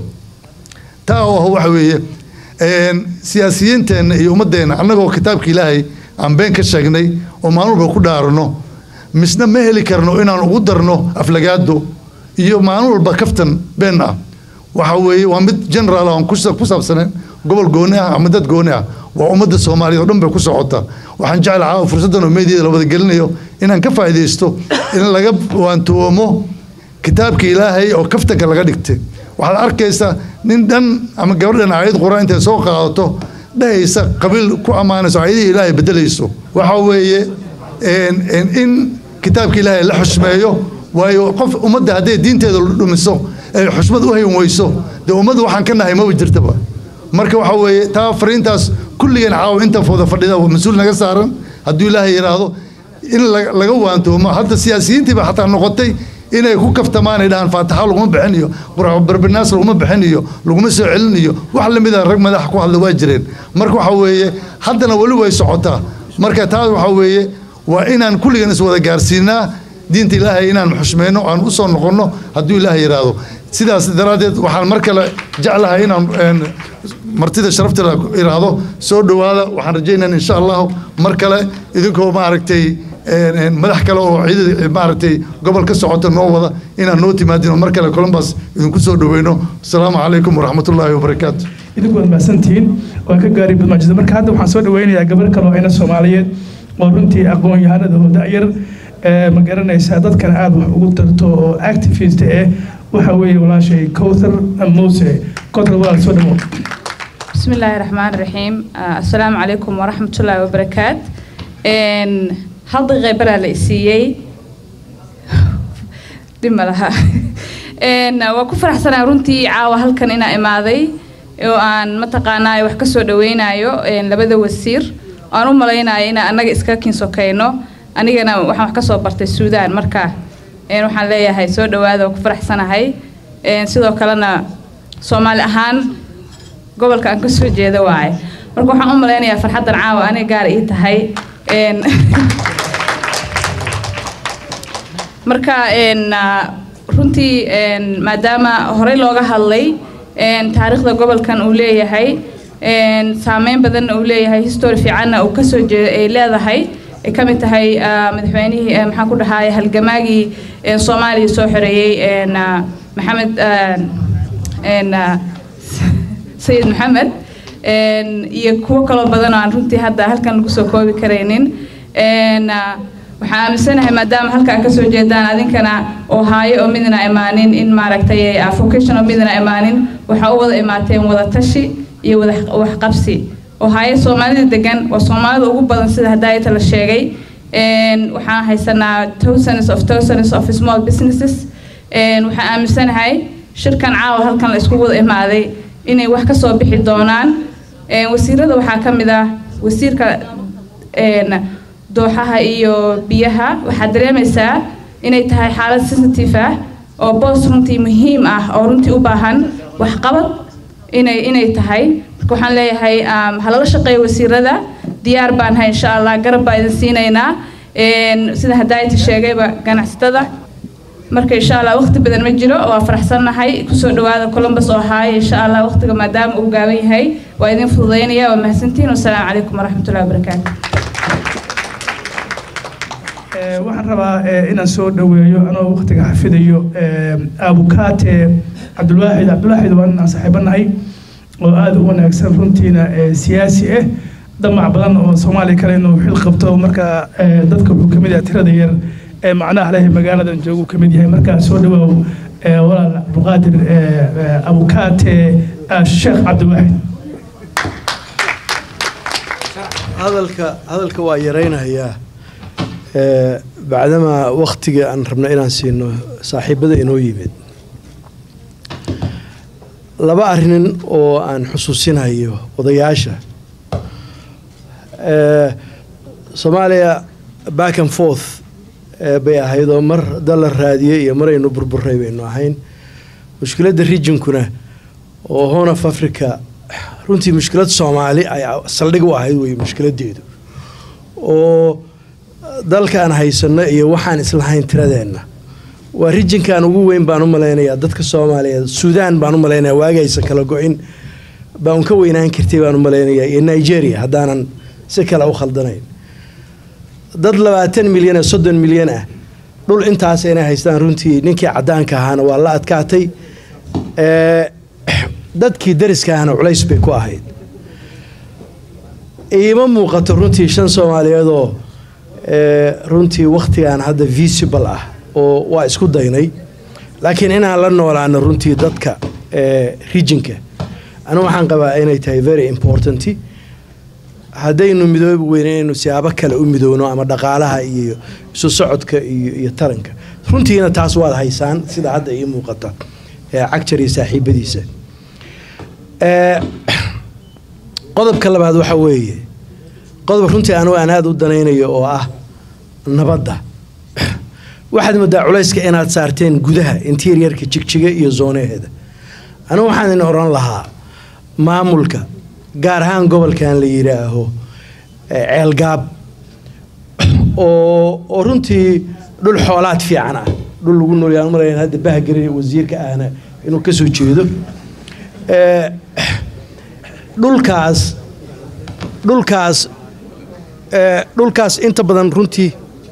taa oo ah waxa weeye een, siyaasiyiinteenna iyo ummaddeenna annagoo kitaabka ilaahay aan been ka sheegnay oo maalin walba ku dhaarano misna ma heli karno inaan ugu darno aflagaado iyo maalin walba kaftan been ah waxa weeye waa mid generaal aan ku sa- ku saabsaneen gobol gooni ah ama dad gooni ah waa ummadda soomaaliyeed oo dhan bay ku socota waxaan jecel caawa fursaddan oo meediada la wada gelinayo inaan ka faa'iidaysto in laga waantoomo kitaabka ilaahay oo kaftanka laga dhigtay waxaad arkaysaa nin dhan ama gabadhan aayad quraan intay soo qaadato dhahaysa qabiil ku ammaanayso aayadihii ilaahay bedelayso waxa weeye een- een in kitaabka ilaahay la xushmeeyo waayo qof ummadda hadday diinteeda dhumiso ay xushmad u hayn weyso dee ummadda waxaan ka nahay maba jirtaba marka waxa weeye taa fariintaas kulligeen caawa inta wada fadhida waa mas-uul naga saaran hadduu ilaahay yidhaahdo in la- laga waantoomo hadda siyaasiyiintiiba xataa noqotay inay ku kaftamaan ay dhahaan faataxa laguma bixin iyo barbinaas laguma bixin iyo laguma soo celin iyo wax lamid a rag madax ku hadla waa jireen marka waxa weeye haddana weli way socotaa marka taas waxa weeye waa inaan kulligan iswada gaarsiinaa diinta ilaahay inaan xushmeyno aan u soo noqonno hadduu ilaahay yidhaahdo sidaas daraaddeed waxaan mar kale jeclahay inaan een, martida sharafta la iraahdo soo dhowaada waxaan rajaynayaa insha allahu mar kale idinkoo maaragtay een, een, madax kale oo ciidada maaragtay gobol ka socota noo wada inaan noo timaadin oo mar kale columbus idinku soo dhoweyno asalaamu calaykum waraxmatullaahi wabarakaatu idinku waad mahadsantihiin waan ka gaaray badmaajida marka hadda waxaan soo dhaweynayaa gabar kale oo ayna soomaaliyeed oo runtii aqoon-yahanada oo da'yar ee ma garanaysaa dadkana aada wax ugu tarto oo activist eh waxa weeye walaashay cowthar mose cowthar walaal soo dhawo بسم الله الرحمن الرحيم آه، السلام عليكم ورحمة الله وبركاته إن هل دقيقة برا لإسيي دم لها إن وكفر حسنا رنتي عاوة هل كان إنا إماذي وأن متقانا وحكسو دوينايو إن لبدا وسير أنا ملاينا إنا أنا إسكاكين سوكينو أنا waxaan wax ka soo bartay Suudaan marka een waxaan leeyahay soo dhawaada oo ku faraxsanahay een sidoo kalena Soomaali ahaan gobolka aan ka soo jeedo waaye marka waxaan u malaynayaa farxaddan caawa aniga gaar ii tahay een marka een ah, runtii een maadaama horey looga hadlay een taariikhda gobolkan uu leeyahay een saameyn badanna uu leeyahay history fiicanna uu kasoo jeedo ay leedahay ay ka mid tahay ah, madaxweynihii eh, maxaan ku dhahaay halgamaagii een soomaaliya soo xoreeyey een ah, maxamed ah, een ah, sayid maxamed een, iyo kuwo kaloo badan oo aan runtii hadda halkan lagu soo koobi karaynin een, ah, waxaan aaminsanahay maadaama halkaan kasoo jeedaan adinkana oo haayo oo midna imaanin in maaragtay ah, vocation oo midna imaanin waxaa u wada imaateen wada tashi iyo wada waxqabsi oo haayo soomaalida degan waa soomaalida ugu badan sida hadaayata la sheegay een, waxaan haysanaa thousands of thousands of small businesses een, waxaan aaminsanahay shirkan caawa halkan la isku wada imaaday inay wax ka soo bixi doonaan Een, wasiirada waxaa ka mid ah wasiirka een, dooxaha iyo biyaha waxaad dareemaysaa inay tahay xaalad sensitive ah oo boos runtii muhiim ah oo runtii u baahan waxqabad inay inay tahay marka waxaan leeyahay um, ha lala shaqeeyo wasiirada diyaar baan hay insha allah garab baa idin siinaynaa Een, sida hadaayati sheegayba ganacsatada marka insha allah waqti badan ma jiro waa faraxsannahay kusoo dhawaada columbus oo haaya insha allah waqtiga maadaama uu gaaban yahay waa idin fududaynaya waa mahadsantihiin wasalaamu calaykum waraxmatullahi wabarakaatu Eh, waxaan rabaa eh, inaan soo dhoweeyo anoo waqtiga xafidayo eh, abukaate cabdulwaaxid cabdulwaaxid waa inaan saaxiibanahay oo aada u wanaagsan runtiina eh, siyaasi ah damac badan oo soomaaliya kale inuu xil qabto marka eh, dadka wuxuu kamid yahay tirada yar ee macnaha leh magaaladan joogu kamid yahay marka soo dhawaaw eh, walaal cabdulqaadir eh, eh, abukaate ah, sheekh cabdulwaaxid hadalka hadalka waa yaraynayaa ee, bacdamaa waktiga aan rabno inaan siino saaxiibada inoo yimid laba arrin oo aan xusuusinayo odayaasha ee, soomaaliya back and forth ee, bay ahayd oo mar dal la raadiyey iyo mar aynu burburay baynu ahayn mushkiladda regionkuna oo horn of africa runtii mushkilad soomaali ay saldhig u ahayd wey mushkiladeedu oo dalkaan haysano iyo waxaan islahayn tiradeenna waa rijinkan ugu weyn baan u malaynayaa dadka soomaaliyeed suudaan baan u malaynayaa waagi aysan kala go-in baan ka weynaan kartay baan u malaynayaa iyo nigeria haddaanan si kale u khaldanayn dad labaatan milyan ee soddon milyan ah dhul intaas inay haystaan runtii ninkii caddaanka ahaana waa la adkaatay ee dadkii dariska ahna culays bay ku ahayd iima muuqato runtii shan soomaaliyeedoo ee, runtii wakhtigan hadda visible ah oo waa isku daynay laakiin inaan la noolaano runtii dadka ee, regionka anigu waxaan qabaa inay tahay very important haddaynu midoobi weyn inaynu siyaabo kale u midoowno ama dhaqaalaha iyo isu socodka iyo iyo taranka runtiina taas waad haysaan sida hadda ii muuqata ee cagjar iyo saaxiibadiisa ee, qodobka labaad waxa weeye qodob runtii anigu aan aada u danaynayo oo ah nabadda waxaad moodaa culayska inaad saarteen gudaha interiorka jigjiga iyo zoonaheeda anigu waxaan idin oran lahaa maamulka gaar ahaan gobolkan la yidhaaho ee, ceelgaab oo oo runtii dhul xoolaad fiican ah dhul lagu noolyaa marayn hadda bahgari wasiirka ahna inuu ka soo jeedo ee, dhulkaas dhulkaas ee, dhulkaas inta badan runtii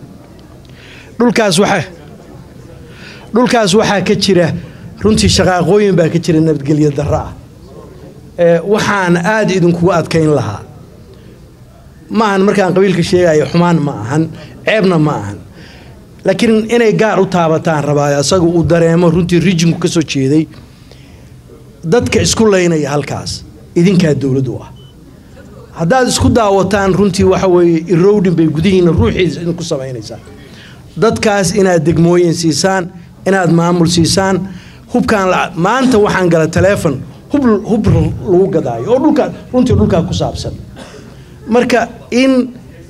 dhulkaas waxa dhulkaas waxaa ka jira runtii shaqaaqooyin baa ka jira nabadgelyo darro ah ee, waxaan aada idinkugu adkayn lahaa ma ahan markaan qabiilka sheegayo xumaan ma ahan ceebna ma ahan laakiin inay gaar u taabataan rabaa asaga uu dareemo runtii rijinku ka soo jeeday dadka isku laynaya halkaas idinkaa dowlad u ah haddaad isku daawataan runtii waxa weeye irowdhin bay gudihiina ruuxiisa idinku samaynaysaa dadkaas inaad degmooyin siisaan inaad maamul siisaan hubkaan la- maanta waxaan gala taleefon hub hub lagu gadaayo oo dhulkaa runtii dhulkaa ku saabsan marka in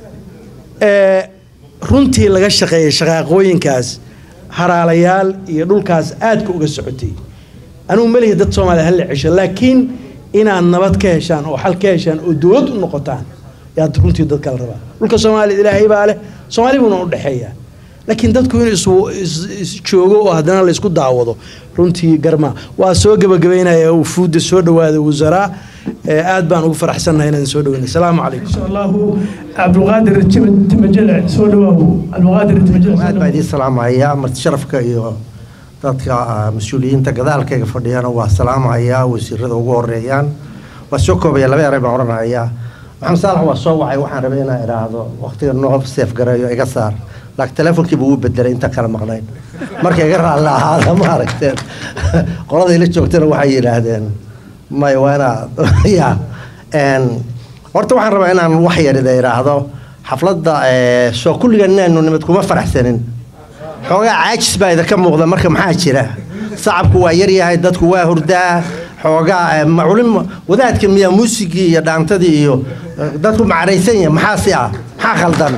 ee, runtii laga shaqeeya shaqaaqooyinkaas haraalayaal iyo dhulkaas aadka uga socotay anigu melihi dad soomaaliya hala cesho laakiin inaad nabad ka heshaan oo xal ka heshaan oo dowlad u noqotaan yaad runtii dadka la rabaa dhulka soomaaliya ilaahay baa leh soomaali buuna u dhexeeyaa laakiin dadku inuu is- is- is joogo oo haddana laysku daawado runtii garma waa soo gebagabaynaya wufuudda soo dhawaada wasaraa ee aad baan ugu faraxsannahay inaan soo dhaweyna asalaamu calaykum insha allahu cabdulqaadir Tim- timajele soo dhawaaw cabdulqaadir timajele soo aad baa dhawaaw. idiin salaamaya marti sharafka iyo dadka ah, mas-uuliyiinta gadaalkayga fadhiyana waa salaamaya wasiirada ugu horeeyaan waa soo koobaya laba eray baan odhanaya maxamed saalax waa soo wacay waxaan rabay inaan idhaahdo waqtiga noo seef gareeyo iga saar laakiin telefonkiiba uu bedelay inta kale maqnayn marka iga raalli ahaada ma aragteen qolada ila joogtana waxay yidhaahdeen may waa inaad ya Een, horta waxaan rabaa inaan wax yar ida idhaahdo xafladda eh, soo kulligan inaanu nimid kuma faraxsanin xoogaa caajis baa idinka muuqda marka maxaa jira sacabku waa yaryahay dadku waa hurdaa xoogaa eh, ma- culim wadaadka miyaa muusigii iyo dhaantadii iyo eh, dadku macaraysan yahay maxaa si ah maxaa khaldan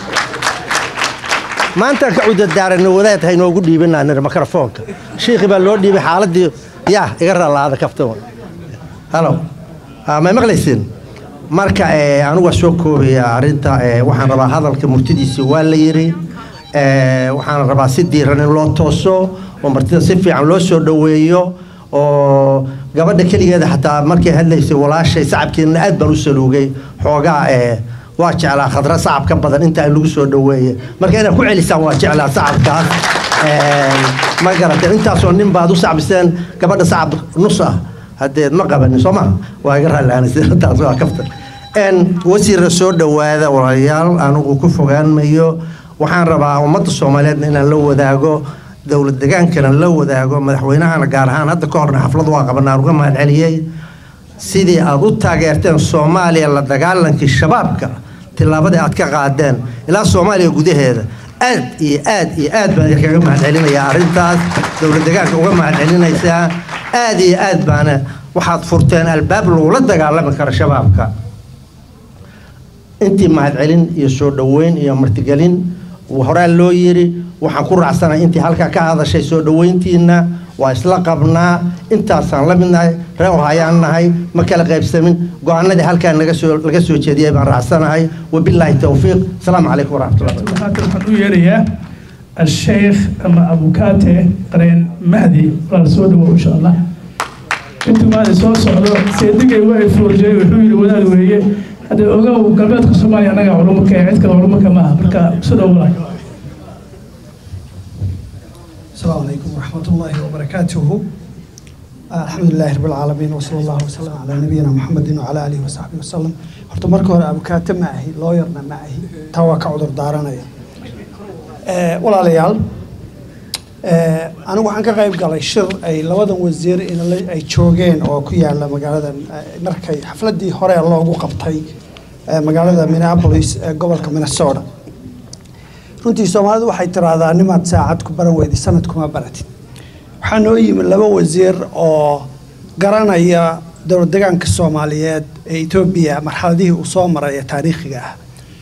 maanta ka cudadaaranno wadaad haynoogu dhiibinaa nir mikrofoonka shiikhi baa loo dhiibay xaaladii yaa iga ralaada kaftan halo Ah, may maqlaysin marka eh, anigu waa soo koobaya arrinta eh, waxaan rabaa hadalka murtidiisa waa la yiri Eh, waxaan rabaa si diiran in loo tooso oo martida si fiican loo soo dhoweeyo oo gabadha keligeeda xataa markay hadlaysay walaashay sacabkeena aad baan u saluugay xoogaa eh, waa jeclaa khadra sacabka badan intaa lagu soo dhoweeye marka inaad ku celisaan waa jeclaa sacabkaas ma garatay intaasoo nin baad u sacbiseen gabadha sacab nus ah hadeed ma qabanin soo ma waa iga raalliaantaas waa kaftan wasiirra soo dhowaada walaalayaal anugu ku fogaanmayo waxaan rabaa ummadda soomaaliyeedna inaan la wadaago dowlad degaankana la wadaago madaxweynahana gaar ahaan hadda ka horna xaflad waa qabanaan uga mahad celiyey sidii aad u taageerteen soomaaliya la dagaalankii shabaabka tillaabadii aad ka qaadeen ilaa soomaaliya gudaheeda aad iyo aad iyo aad baan idinkaga mahad celinayaa arrintaas dowlad degaanka uga mahad celinaysaa aad iyo aad baana waxaad furteen albaab lagula dagaalami karo shabaabka intii mahadcelin iyo soo dhoweyn iyo martigelin horaa loo yiri waxaan ku raacsanahay intii halkaa ka hadashay soo dhoweyntiina waa isla qabnaa intaasaan la midnahay reer hayaan nahay ma kala qaybsamin go-aanadii halkaa naga soo laga soo jeediyay baan raacsanahay wabilaahi towfiiq asalaamu calaykum waraxmatullahi waxaan u yeerayaa الشيخ أما أبو كاتي قرين مهدي ولا سود إن شاء الله أنتم ما سو سعدو سيدك يوقف فرجي وحول ولا وهي هذا أوجا وقلبت كسماني أنا علومك عيد كلا علومك ما بركة سود ولا السلام عليكم ورحمة الله وبركاته الحمد لله رب العالمين وصلى الله وسلم على نبينا محمد وعلى آله وصحبه وسلم horta marka hore abukaate ma ahi looyarna ma ahi taa waa ka cudur daaranaya walaalayaal anigu waxaan ka qayb galay shir ay labadan wasiir ay joogeen oo ku yaala magaalada markay xafladii hore loogu qabtay magaalada minneapolis ee gobolka minnesota runtii soomaalidu waxay tiraahdaa nimaad saacad ku baran weydi sanad kuma baratid waxaa noo yimi laba wasiir oo garanaya dowlad degaanka soomaaliyeed ee etoobiya marxaladihii uu soo maray ee taariikhiga ah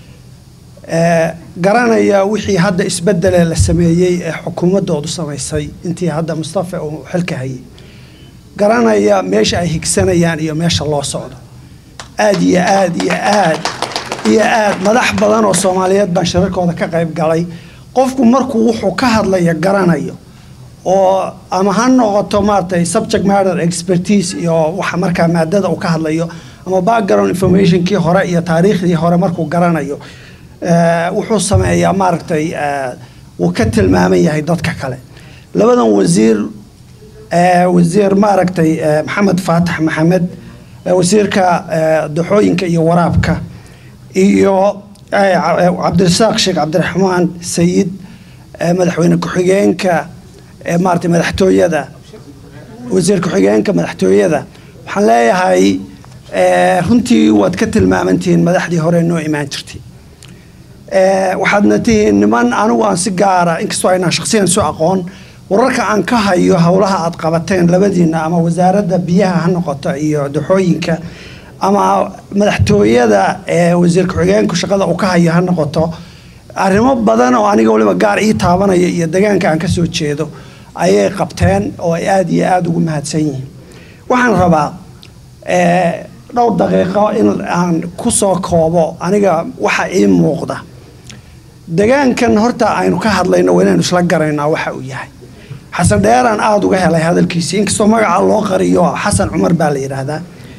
garanaya wixii hadda isbedelee la sameeyey ee xukuumaddoodu samaysay intii hadda mustafa uu xilka hayay garanaya meesha ay higsanayaan iyo meesha loo socdo aad iyo aad iyo aad iyo aad madax badan oo soomaaliyeed baan shirarkooda ka qayb galay qofku markuu wuxuu ka hadlaya garanayo oo ama ha noqoto maaragtay subject matter expertise iyo waxa markaa maadada uu ka hadlayo ama background informationkii hore iyo taariikhdii hore markuu garanayo wuxuu sameeyaa maaragtay wuu ka tilmaaman yahay dadka kale labadan wasiir wasiir maaragtay maxamed faatax maxamed wasiirka daxooyinka iyo waraabka iyo cabdirasaaq sheekh cabdiraxmaan sayid madaxweyne ku-xigeenka maaragtay madaxtooyada wasiir ku-xigeenka madaxtooyada waxaan leeyahay runtii waad ka tilmaamantihiin madaxdii hore noo imaan jirtay waxaadna tihiin niman anigu aan si gaara inkastoo aynaan shaksiyan isu aqoon wararka aan ka hayo howlaha aad qabateen labadiina ama wasaaradda biyaha ha noqoto iyo daxooyinka ama madaxtooyada ee wasiir ku-xigeenku shaqada uu ka hayo ha noqoto arrimo badan oo aniga waliba gaar ii taabanaya iyo degaanka aan ka soo jeedo ayay qabteen oo ay aada iyo aada ugu mahadsan yihiin waxaan rabaa dhowr daqiiqo in aan ku soo koobo aniga waxa ii muuqda degaankan horta aynu ka hadlayno waa inaynu isla garaynaa waxa uu yahay xasan dheeraan aada uga helay hadalkiisii inkastoo magaca loo qariyo xasan cumar baa la yidhaahdaa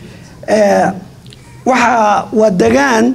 waxa waa degaan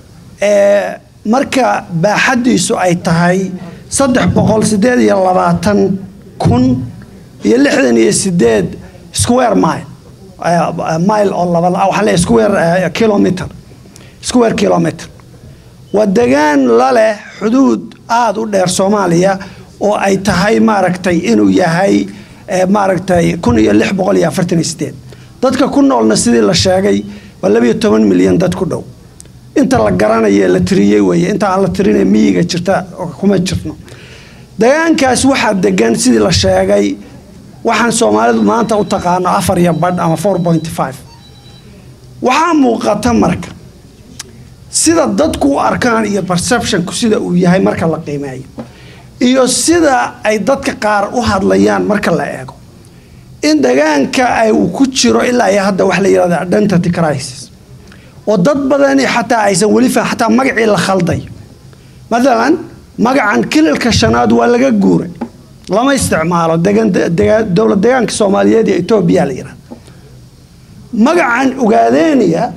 marka baaxaddiisu ay tahay saddex boqol sideed iyo labaatan kun iyo lixdan iyo sideed square mile mile oo laba waxaa leeyahay square kilometer square kilometer waa degaan la leh xuduud aada u dheer soomaaliya oo ay tahay maaragtay inuu yahay maaragtay kun iyo lix boqol iyo afartan iyo sideed dadka ku noolna sidii la sheegay waa labiyo toban milyan dad ku dhow inta la garanaye la tiriyey weeye inta aan la tirinay miyiga jirta kuma jirno degaankaas waxaa degan sidii la sheegay waxaan soomaalidu maanta u taqaano afar iyo badh ama four point five waxaa muuqata marka sida dadku u arkaan iyo perceptionku sida uu yahay marka la qiimeeyo iyo sida ay dadka qaar u hadlayaan marka la eego in degaanka ay uu ku jiro ilaa iyo hadda wax la yidhahda identity crisis oo dad badani xataa aysan weli fa xataa magacii la khalday mathalan magacan kililka shanaad waa laga guuray lama isticmaalo degan dowlad degaanka soomaaliyeed iyo etoobiya la yidhahda magacan ugaadeeniya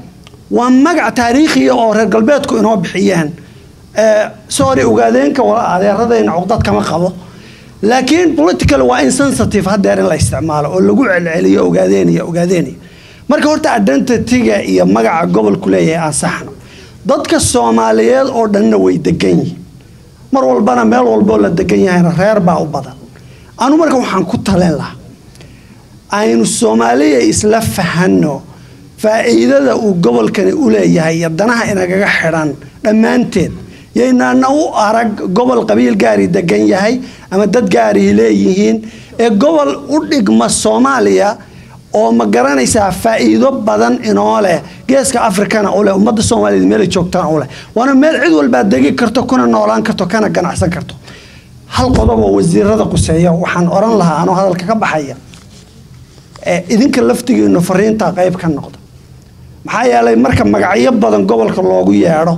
waa magac taariikhiya oo reer galbeedku inoo bixiyeen sorry ogaadeenka adeeradayna cuqdad kama qabo laakiin political waa insensitive haddeer in la isticmaalo oo lagu celceliyo ogaadeeniya ogaadeeniya marka horta identityga iyo magaca gobolku leeyahay aan saxno dadka soomaaliyeed oo dhanna way degan yihiin mar walbana meel walboo la degan yahayna reer baa u badan anu marka waxaan ku talin lahaa aynu soomaaliya isla fahanno faa'iidada uu gobolkani u leeyahay iyo danaha inagaga xidhan dhammaanteed yaynaana u arag gobol qabiil gaari degan yahay ama dad gaarihi leeyihiin ee gobol u dhigma soomaaliya oo ma garanaysaa faa'iido badan inoo leh geeska afrikana u leh ummadda soomaaliyeed meelay joogtaan u leh waana meel cid walbaa degi karto kuna noolaan karto kana ganacsan karto hal qodob oo wasiirada quseeya waxaan oran lahaa anoo hadalka ka baxaya idinka laftigiinu fariinta qayb ka noqda maxaa yeelay marka magacyo badan gobolka loogu yeedho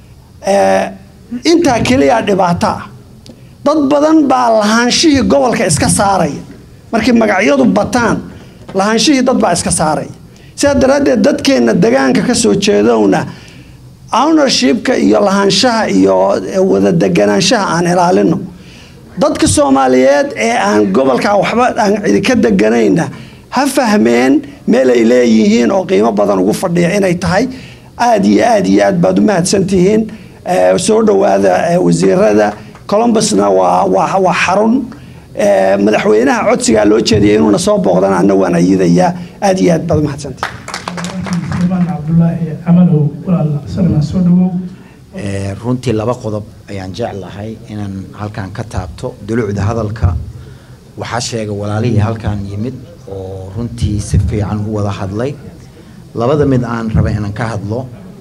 intaa keliya dhibaato ah dad badan baa lahaanshihii gobolka iska saaraya markii magacyadu bataan lahaanshihii dad baa iska saaraya sidaa daraaddeed dadkeenna degaanka ka soo jeedowna ownershipka iyo lahaanshaha iyo wada deganaanshaha aan ilaalino dadka soomaaliyeed ee aan gobolka waxba aan cidi ka deganayna ha fahmeen meel ay leeyihiin oo qiimo badan ugu fadhiya inay tahay aada iyo aada iyo aad baad u mahadsantihiin soo dhowaada wasiirada colombusna waa waa waa xarun madaxweynaha codsigaa loo jeediyay inuuna soo booqdana anna waan ayidayaa aada iyo aad baad u mahadsantihiin cabdulaahi camalow walaal salma soo dhawow runtii laba qodob ayaan jeclahay inaan halkan ka taabto dulucda hadalka waxaa sheegay walaalihii halkan yimid oo runtii si fiican u wada hadlay labada mid aan raba inaan ka hadlo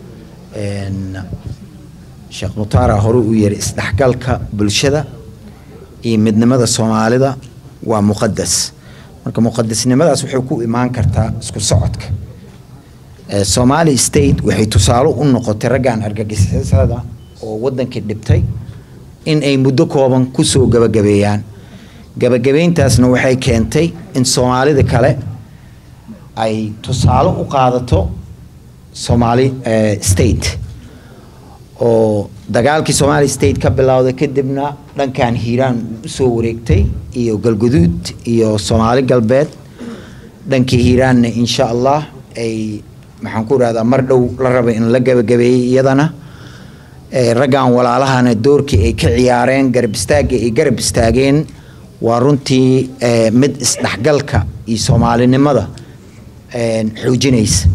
sheekh mutaara hore uu yiri isdhexgalka bulshada iyo midnimada soomaalida waa muqadas marka muqadasnimadaas waxay ku imaan kartaa isku socodka somali state waxay tusaale u noqotay raggan argagixisada oo wadankii dhibtay in ay muddo kooban kusoo gabagabeeyaan gabagabeyntaasna waxay keentay in soomaalida kale ay tusaale u qaadato somaali state oo dagaalkii somali state ka bilowday kadibna dhankan hiiraan uu usoo wareegtay iyo galguduud iyo soomaali galbeed dhankii hiiraanna insha allah ay maxaan ku rahdaa mar dhow la raba in la gabagabeeyey iyadana raggan walaalahana doorkii ay ka ciyaareen garab istaagga ay garab istaageen waa runtii mid isdhexgalka iyo soomaalinimada xoojinaysa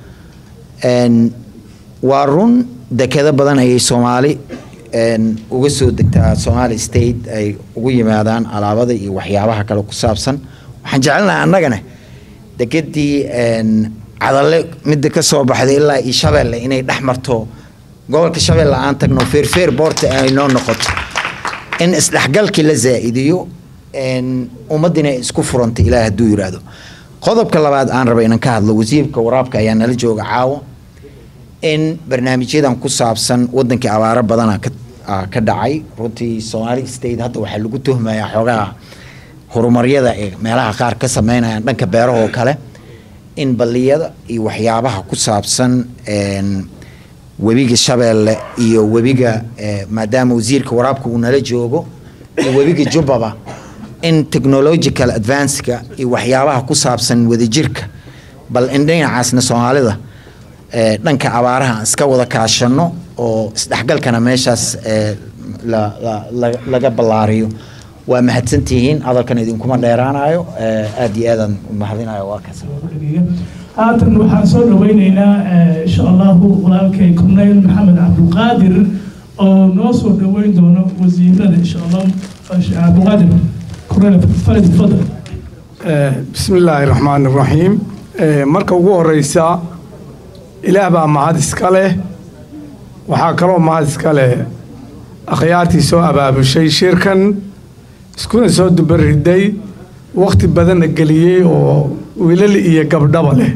waa run dekado badan ayay soomaali uga soo degtaa somali state ay ugu yimaadaan alaabada iyo waxyaabaha kale ku saabsan waxaan jecelnahay annagana dekedii cadalle midda ka soo baxday ilaa iyo shabeelle inay dhex marto gobolka shabeelle aan tagno feerfeer boorta ay noo noqoto in isdhexgalkii la zaa'idiyo ummaddina ay isku furanta ilaah hadduu yidhaahdo qodobka labaad aan raba inaan ka hadlo wasiirka waraabka ayaa nala jooga caawa in barnaamijyadan ku saabsan wadankii abaaro badana ka dhacay runtii somali state hadda waxaa lagu tuhmayaa xoogaha horumaryada ee meelaha qaar ka sameynayaan dhanka beerahoo kale in balliyada iyo waxyaabaha ku saabsan webiga shabeelle iyo webiga maadaama wasiirka waraabka uu nala joogo iyo webiga jubbaba in technological advanceka iyo waxyaabaha ku saabsan wadajirka bal in dhinacaasna soomaalida dhanka abaaraha aan iska wada kaashano oo isdhexgalkana meeshaas laga ballaariyo waa mahadsantihiin hadalkan idinkuma dheeraanayo aada iyo aadaan mahadinayo waa kaas haatan waxaan soo dhaweyneynaa insha allahu walaalkay korneyl maxamed cabdulqaadir oo noo soo dhaweyn doono wasiirada insha allah cabdulqaadir korneyl farid fadal bismi illaahi raxmaan raxiim marka ugu horeysa ilaah baa mahad iska leh waxaa kaloo mahad iska leh akhyaartii soo abaabushay shirkan iskuna soo dubariday wakhti badanna geliyey oo wiilal iyo gabdhaba leh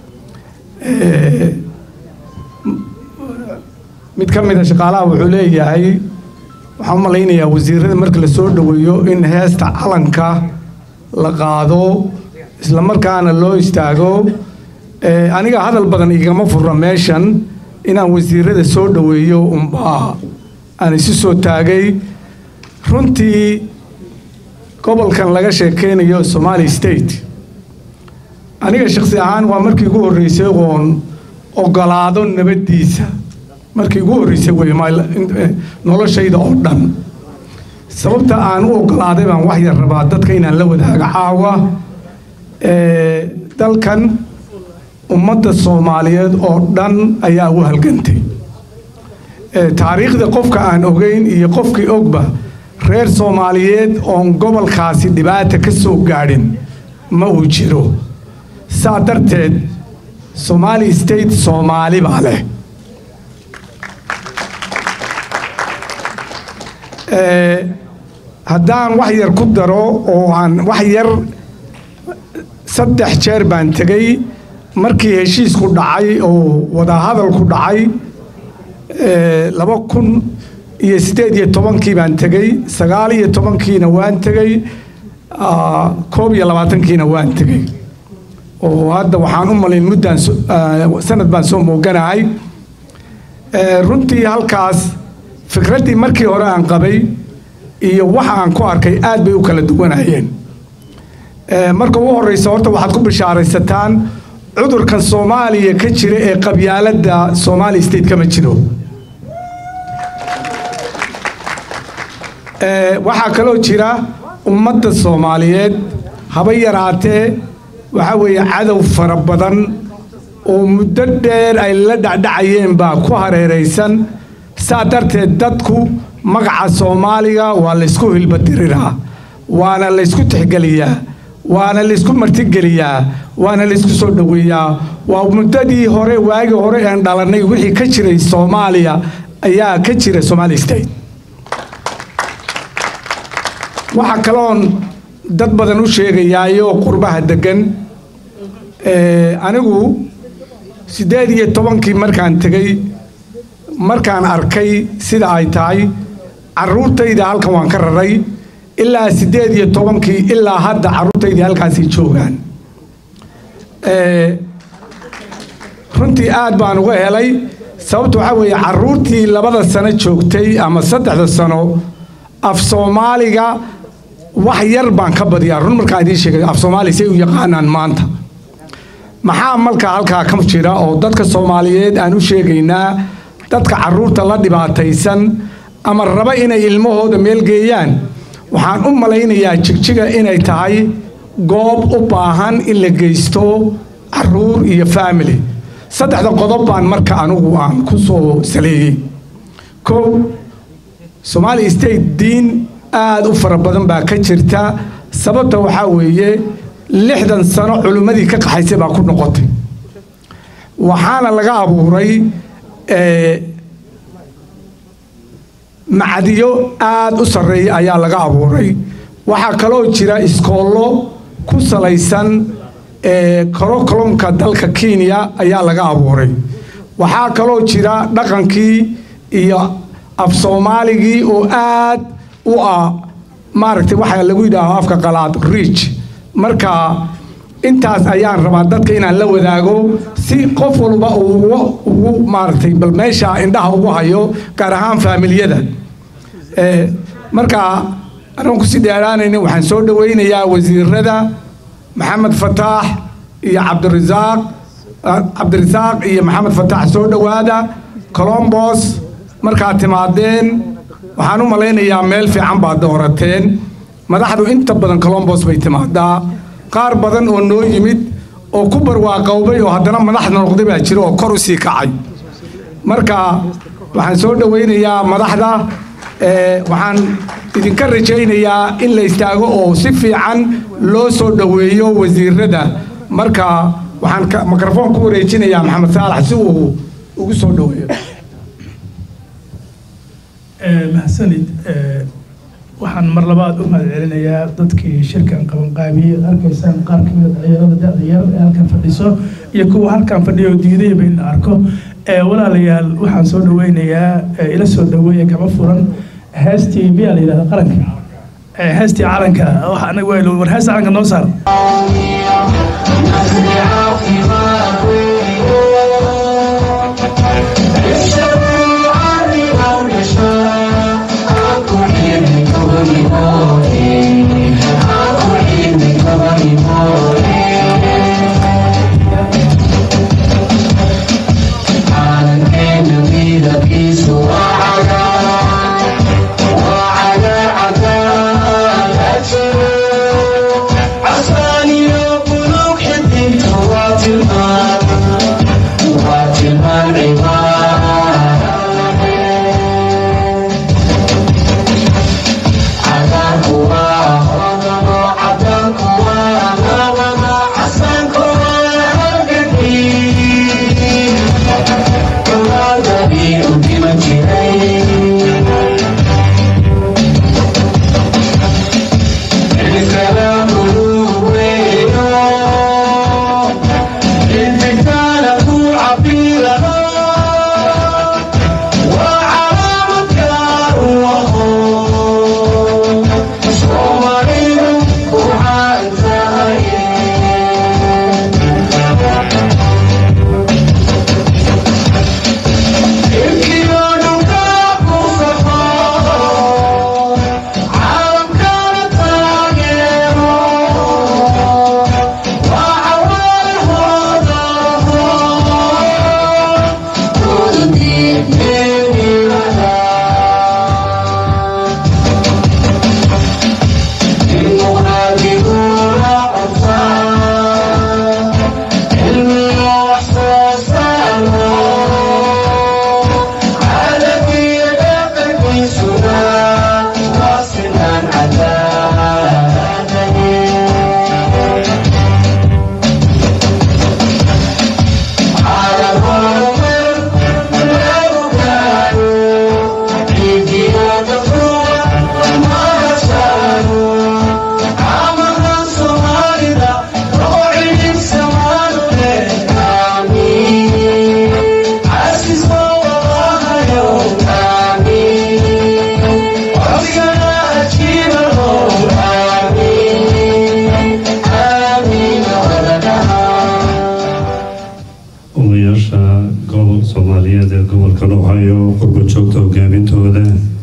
mid ka mida shaqaalaha wuxuu leeyahay waxaan u malaynayaa wasiirada marka la soo dhoweeyo in heesta calanka la qaado isla markaana loo istaago Eh, aniga hadal badan igama furra meeshan inaan wasiirada soo dhoweeyo unbaa aan isu soo taagay runtii gobolkan laga sheekeynayo somali state aniga shakhsi ahaan waa markii ugu horreysay oon ogolaado nabaddiisa markii ugu horreysay wey ma- in- eh, noloshayda oo dhan sababta aan u ogolaaday baan wax yar rabaa dadka inaan la wadaago caawa Eh, dalkan ummadda soomaaliyeed oo dhan ayaa u halgantay Eh, taariikhda qofka aan ogeyn iyo qofkii ogba reer soomaaliyeed oon gobolkaasi dhibaata ka soo gaadhin ma uu jiro saa darteed somali state soomaali baa leh Eh, haddaan wax yar ku daro oo aan wax yar saddex jeer baan tegey markii heshiisku dhacay oo wadahadalku dhacay eh, laba kun iyo siddeed iyo tobankii baan tegey sagaal iyo tobankiina waan tegey ah, koob iyo labaatankiina waan tegey oo hadda waxaan u malayn muddaan so- ah, sanad baan soo mooganahay Eh, runtii halkaas fikraddii markii hore aan qabay iyo waxa aan ku arkay aad bay u kala duwanayeen Eh, marka ugu horeysa horta waxaad ku bishaaraysataan cudurkan soomaaliya ka jira ee qabyaaladda somali state kama jiro Eh, waxaa kaloo jira ummadda soomaaliyeed haba yaraatee waxaa weeye cadow fara badan oo muddo dheer ay la dhacdhacayeen baa ku hareeraysan saa darteed dadku magaca soomaaliga waa laysku hilbatiriraa waana laysku tixgeliyaa waana laysku martigeliyaa waana laysku soo dhoweeyaa waa muddadii hore waagii hore aan dhalannay wixii ka jiray soomaaliya ayaa ka jira somali state waxaa kaloon dad badan u sheegayaayo qurbaha degan Eh, anigu siddeed iyo tobankii markaan tegey markaan arkay sida ay tahay carruurtayda halkan waan ka raray ilaa siddeed iyo tobankii ilaa hadda carruurtaydii halkaasay joogaan Eh, runtii aad baan uga helay sababta waxaa weeye carruurtii labada sano joogtay ama saddexda sano af soomaaliga wax yar baan ka badiyaa run markaan idiin sheegay af soomaali say u yaqaanaan maanta maxaa malka halkaa ka jira oo dadka soomaaliyeed aan u sheegaynaa dadka carruurta la dhibaataysan ama raba inay ilmahooda meel geeyaan waxaan u malaynayaa jigjiga inay tahay goob u baahan in la geysto carruur iyo faamily saddexda qodob baan marka anigu aan ku soo saleeyey kow somali state diin aada u fara badan baa ka jirta sababta waxaa weeye lixdan sano culimmadii ka qaxaysay baa ku noqotay waxaana laga abuuray eh, macdiyo aada u sarreeya ayaa laga abuuray waxaa kaloo jira iskoollo ku salaysan eh, korokolomka dalka kenya ayaa laga abuuray waxaa kaloo jira dhaqankii iyo af soomaaligii oo aad u ah maaragtay waxaa lagu yidhaaho afka qalaad riich marka intaas ayaan rabaa dadka inaan la wadaago si qof walba uu ugu- ugu maaragtay bal meesha indhaha ugu hayo gaar ahaan faamiliyada Eh, marka anaan kusii dheeraanaynin waxaan soo dhowaynayaa wasiirada maxamed fataax iyo cabdirasaaq ah, cabdirasaaq iyo maxamed fataax soo dhowaada colombos markaad timaadeen waxaan u malaynayaa meel fiican baad doorateen madaxdu inta badan colombos bay timaadaa qaar badan oo noo yimid oo ku barwaaqowbay oo haddana madax noqday baa jira oo kor u sii kacay marka waxaan soo dhowaynayaa madaxda eh, waxaan idinka rajaynayaa in la istaago oo si fiican loo soo dhoweeyo wasiirada marka waxaan ka- mikrafoon ku wareejinayaa maxamed saalax si uu ugu soo dhoweeyo Eh, mahadsanid Eh, waxaan mar labaad u mahadcelinayaa dadkii shirkan qabanqaabiyey arkaysaan qaar ka mid dhalinyarada da-da yar ee halkan fadhiso iyo kuwa halkan fadhiya oo diidayba in la arko Eh, walaalayaal waxaan soo dhaweynayaa eh, ila soo dhaweeya kama furan heestii miyaa la yidhahda qaranka Eh, heestii calanka wax anaga waa war heesta calanka noo saar odayaasha gobol soomaaliyeed ee gobolka dhowhayo qurba joogta hogaamintooda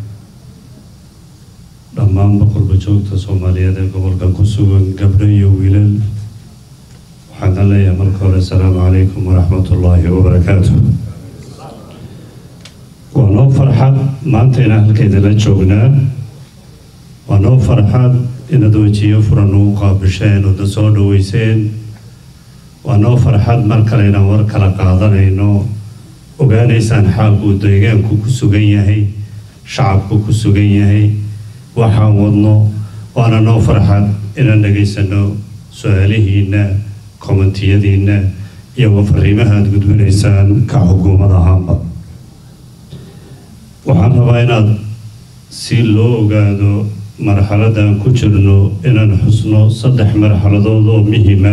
dhammaanba qurba joogta soomaaliyeed ee gobolkan ku sugan gabdho iyo wiilal waxaana leeyahay marka hore asalaamu calaykum waraxmatullaahi wabarakaatu waa noo farxad maanta inaan halkeedala joognaa waa noo farxad inaad wejiyo furan ugu qaabisheen oodna soo dhaweyseen waa noo farxad mar kale inaan war kala qaadanayno ogaanaysaan xaalkuu deegaanku ku sugan yahay shacabku ku sugan yahay waxaan wadno waana noo farxad inaan dhegaysano su-aalihiinna kommentiyadiinna iyo fariimaha aada gudbinaysaan ka xukuumad ahaanba waxaan rabaa inaad si loo ogaado marxaladda aan ku jirno inaan xusno saddex marxaladood oo muhiima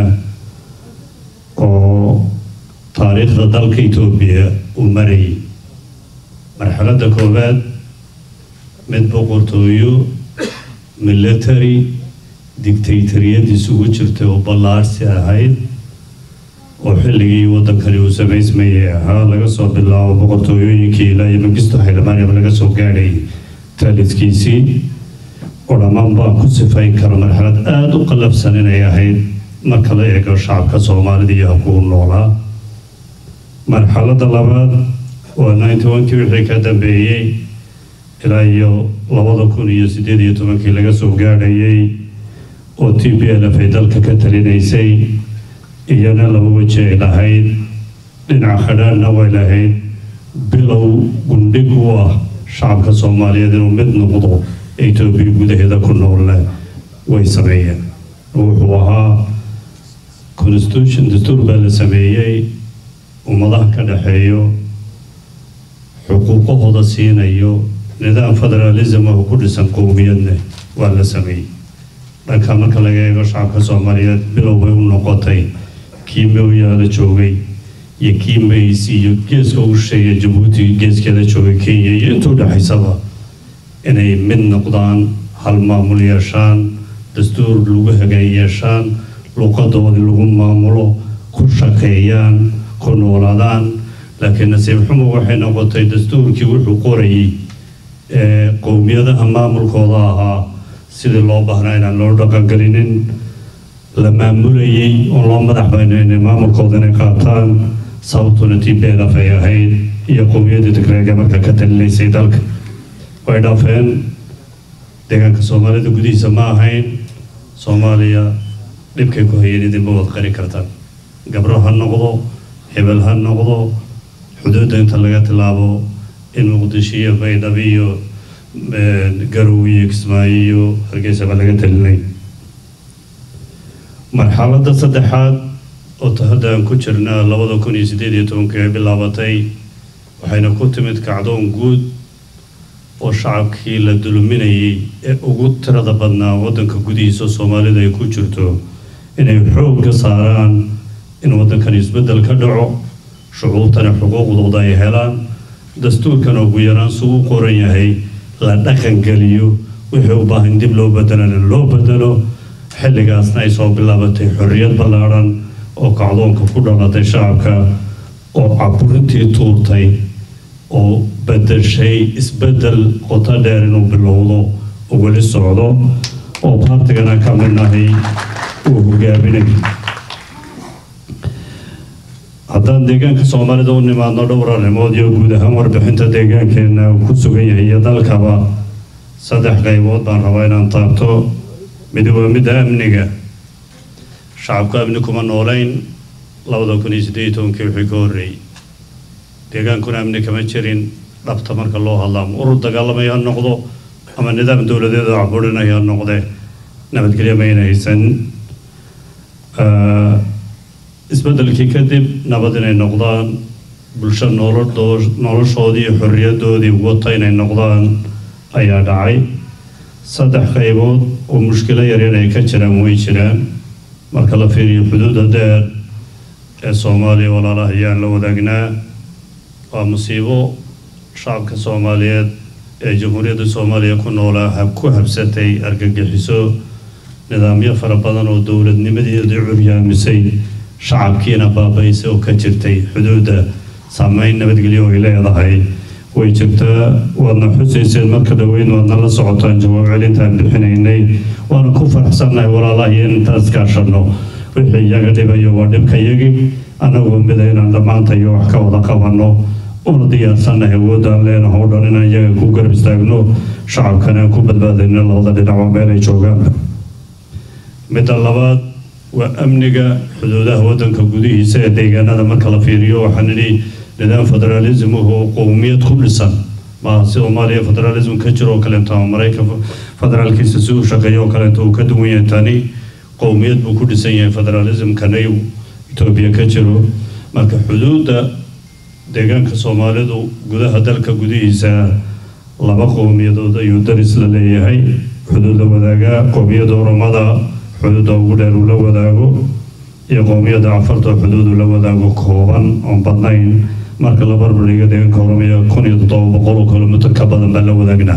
oo taariikhda dalka etoobiya uu marayay marxaladda koowaad mid boqortooyo military dictatoriyad isugu jirtay oo ballaarsi ahayd oo xilligii waddankani uu samaysmayay ahaa laga soo bilaabo boqortooyooyinkii ilaa iyo magisto xildhibaanaba laga soo gaadhay taalidkiisii oo dhammaan baan ku sifayn karo marxalad aada u qallafsan inay ahayd marka la eego shacabka soomaalida iyo habkuu noolaa marxaladda labaad waa ninety onkii wixii ka dambeeyey ilaa iyo labada kun iyo siddeed iyo tobankii laga soo gaadhayay oo t b l f ay dalka ka talinaysay iyana laba weji ay lahayd dhinac khadhaanna way lahayd bilow gundhig u ah shacabka soomaaliyeed inuu mid noqdo etoobiya gudaheeda ku noolna way sameeyeen wuxuu ahaa constitution dastuur baa la sameeyey ummadaha ka dhexeeyo xuquuqahooda siinayo nidaam federalism oo ku dhisan qowmiyadna waa la sameeyey dhanka marka laga eego shacabka soomaaliyeed bilow bay u noqotay kii mooyaala joogay iyo kii mays iyo geeska u sheegay jabuuti geeskeeda joogay kenya iyo intuu dhexaysaba inay mid noqdaan hal maamul yeeshaan dastuur lagu hagaan yeeshaan luqadoodii lagu maamulo ku shaqeeyaan ku noolaadaan laakiin nasiib xumo waxay noqotay dastuurkii wuxuu qorayay ee qowmiyadaha maamulkooda ahaa sidii loo baahnaa inaan loo dhaqangelinin la maamulayay oon loo madax banaynin maamulkooda inay qaataan sababtuna tblf ay ahayd iyo qowmiyadii tigreega marka ka talinaysay dalka way dhaafeen deegaanka soomaalida gudihiisa ma ahayn soomaaliya dhibkay ku hayeen idinma wad qari kartaan gabro ha noqdo hebel ha noqdo xuduudda inta laga tilaabo in muqdisho iyo baydhabo iyo garow iyo kismaayo iyo hargeysaba laga talinay marxaladda saddexaad oo ta hadda aan ku jirnaa labada kun iyo siddeed iyo tobankii ay bilaabatay waxayna ku timid kacdoon guud oo shacabkii la dulminayay ee ugu tirada badnaa waddanka gudihiisa soomaalida ay ku jirto inay xoogga saaraan in waddankan isbeddel ka dhaco shucuurtana xuquuqdooda ay helaan dastuurkana ugu yaraan suu u qoran yahay la dhaqangeliyo wixii u baahan dib loo bedelana loo bedelo xilligaasna ay soo bilaabatay xorriyad ballaadhan oo kacdoonka ku dhalatay shacabka oo caburintii tuurtay oo bedeshay isbeddel qoto dheer inuu bilowdo oo weli socdo oo baartigana ka midnahay uu hogaaminay haddaan deegaanka soomaalida u nimaadno dhowr arrimood iyo guud ahaan warbixinta deegaankeenna uu ku sugan yahay iyo dalkaba saddex qaybood baan rabaa inaan taabto mid waa midda amniga shacabku amni kuma noolayn labada kun iyo siddeed iyo tobankii wixii ka horreeyey deegaankuna amni kama jirin dhabta marka loo hadla ama urur dagaalamaya ha noqdo ama nidaam dowladeed oo caburinaya ha noqde nabadgelyo mayna haysan isbeddelkii kadib nabad inay noqdaan bulsho nolodoo noloshoodii iyo xorriyadoodii wata inay noqdaan ayaa dhacay saddex qaybood oo mushkilo yaryar ay ka jiraan way jiraan marka la fiiriyo xuduudda dheer ee soomaaliya walaalaha ayaan la wadaagnaa waa musiibo shacabka soomaaliyeed ee jamhuuriyadda soomaaliya ku noolaa hab ku habsatay argagixiso nidaamyo fara badan oo dowladnimadeedii curyaamisay shacabkiina baabaysay oo ka jirtay xuduudda saameyn nabadgelyo ay leedahay way jirtaa waadna xusayseen marka dhoweyn waadna la socotaan jawaab celintaan bixinaynay waana ku faraxsannahay walaalaha iyo intaas kaashanno wixii iyaga dhibayo waa dhibka yagi annagoo mida inaan dhammaantayo wax ka wada qabanno una diyaarsannahay awoodaan leenaha o dhan inaan iyaga ku garab istaagno shacabkana aan ku badbaadayno labada dhinacba meel ay joogaan midda labaad waa amniga xuduudaha waddanka gudihiisa ee deegaanada marka la fiiriyo waxaan idhi nidaam federaalism oo qowmiyad ku dhisan maaha si soomaaliya federalism ka jiro oo kaleeto ama maraykan federaalkiisa si uu shaqeeyo oo kaleeto uu ka duwan yahay tani qowmiyad buu ku dhisan yahay federalismkana uu etoobiya ka jiro marka xuduudda deegaanka soomaalidu gudaha dalka gudihiisa laba qowmiyadood ayuu daris la leeyahay xuduudda wadaaga qowmiyadda oromada xuduudda ugu dheer uu la wadaago iyo qowmiyadda cafarta oo xuduudu la wadaago kooban oon badnayn marka la barbardhigo deegaanka oromiya kun iyo toddoba boqol oo kilomitr ka badan baan la wadaagnaa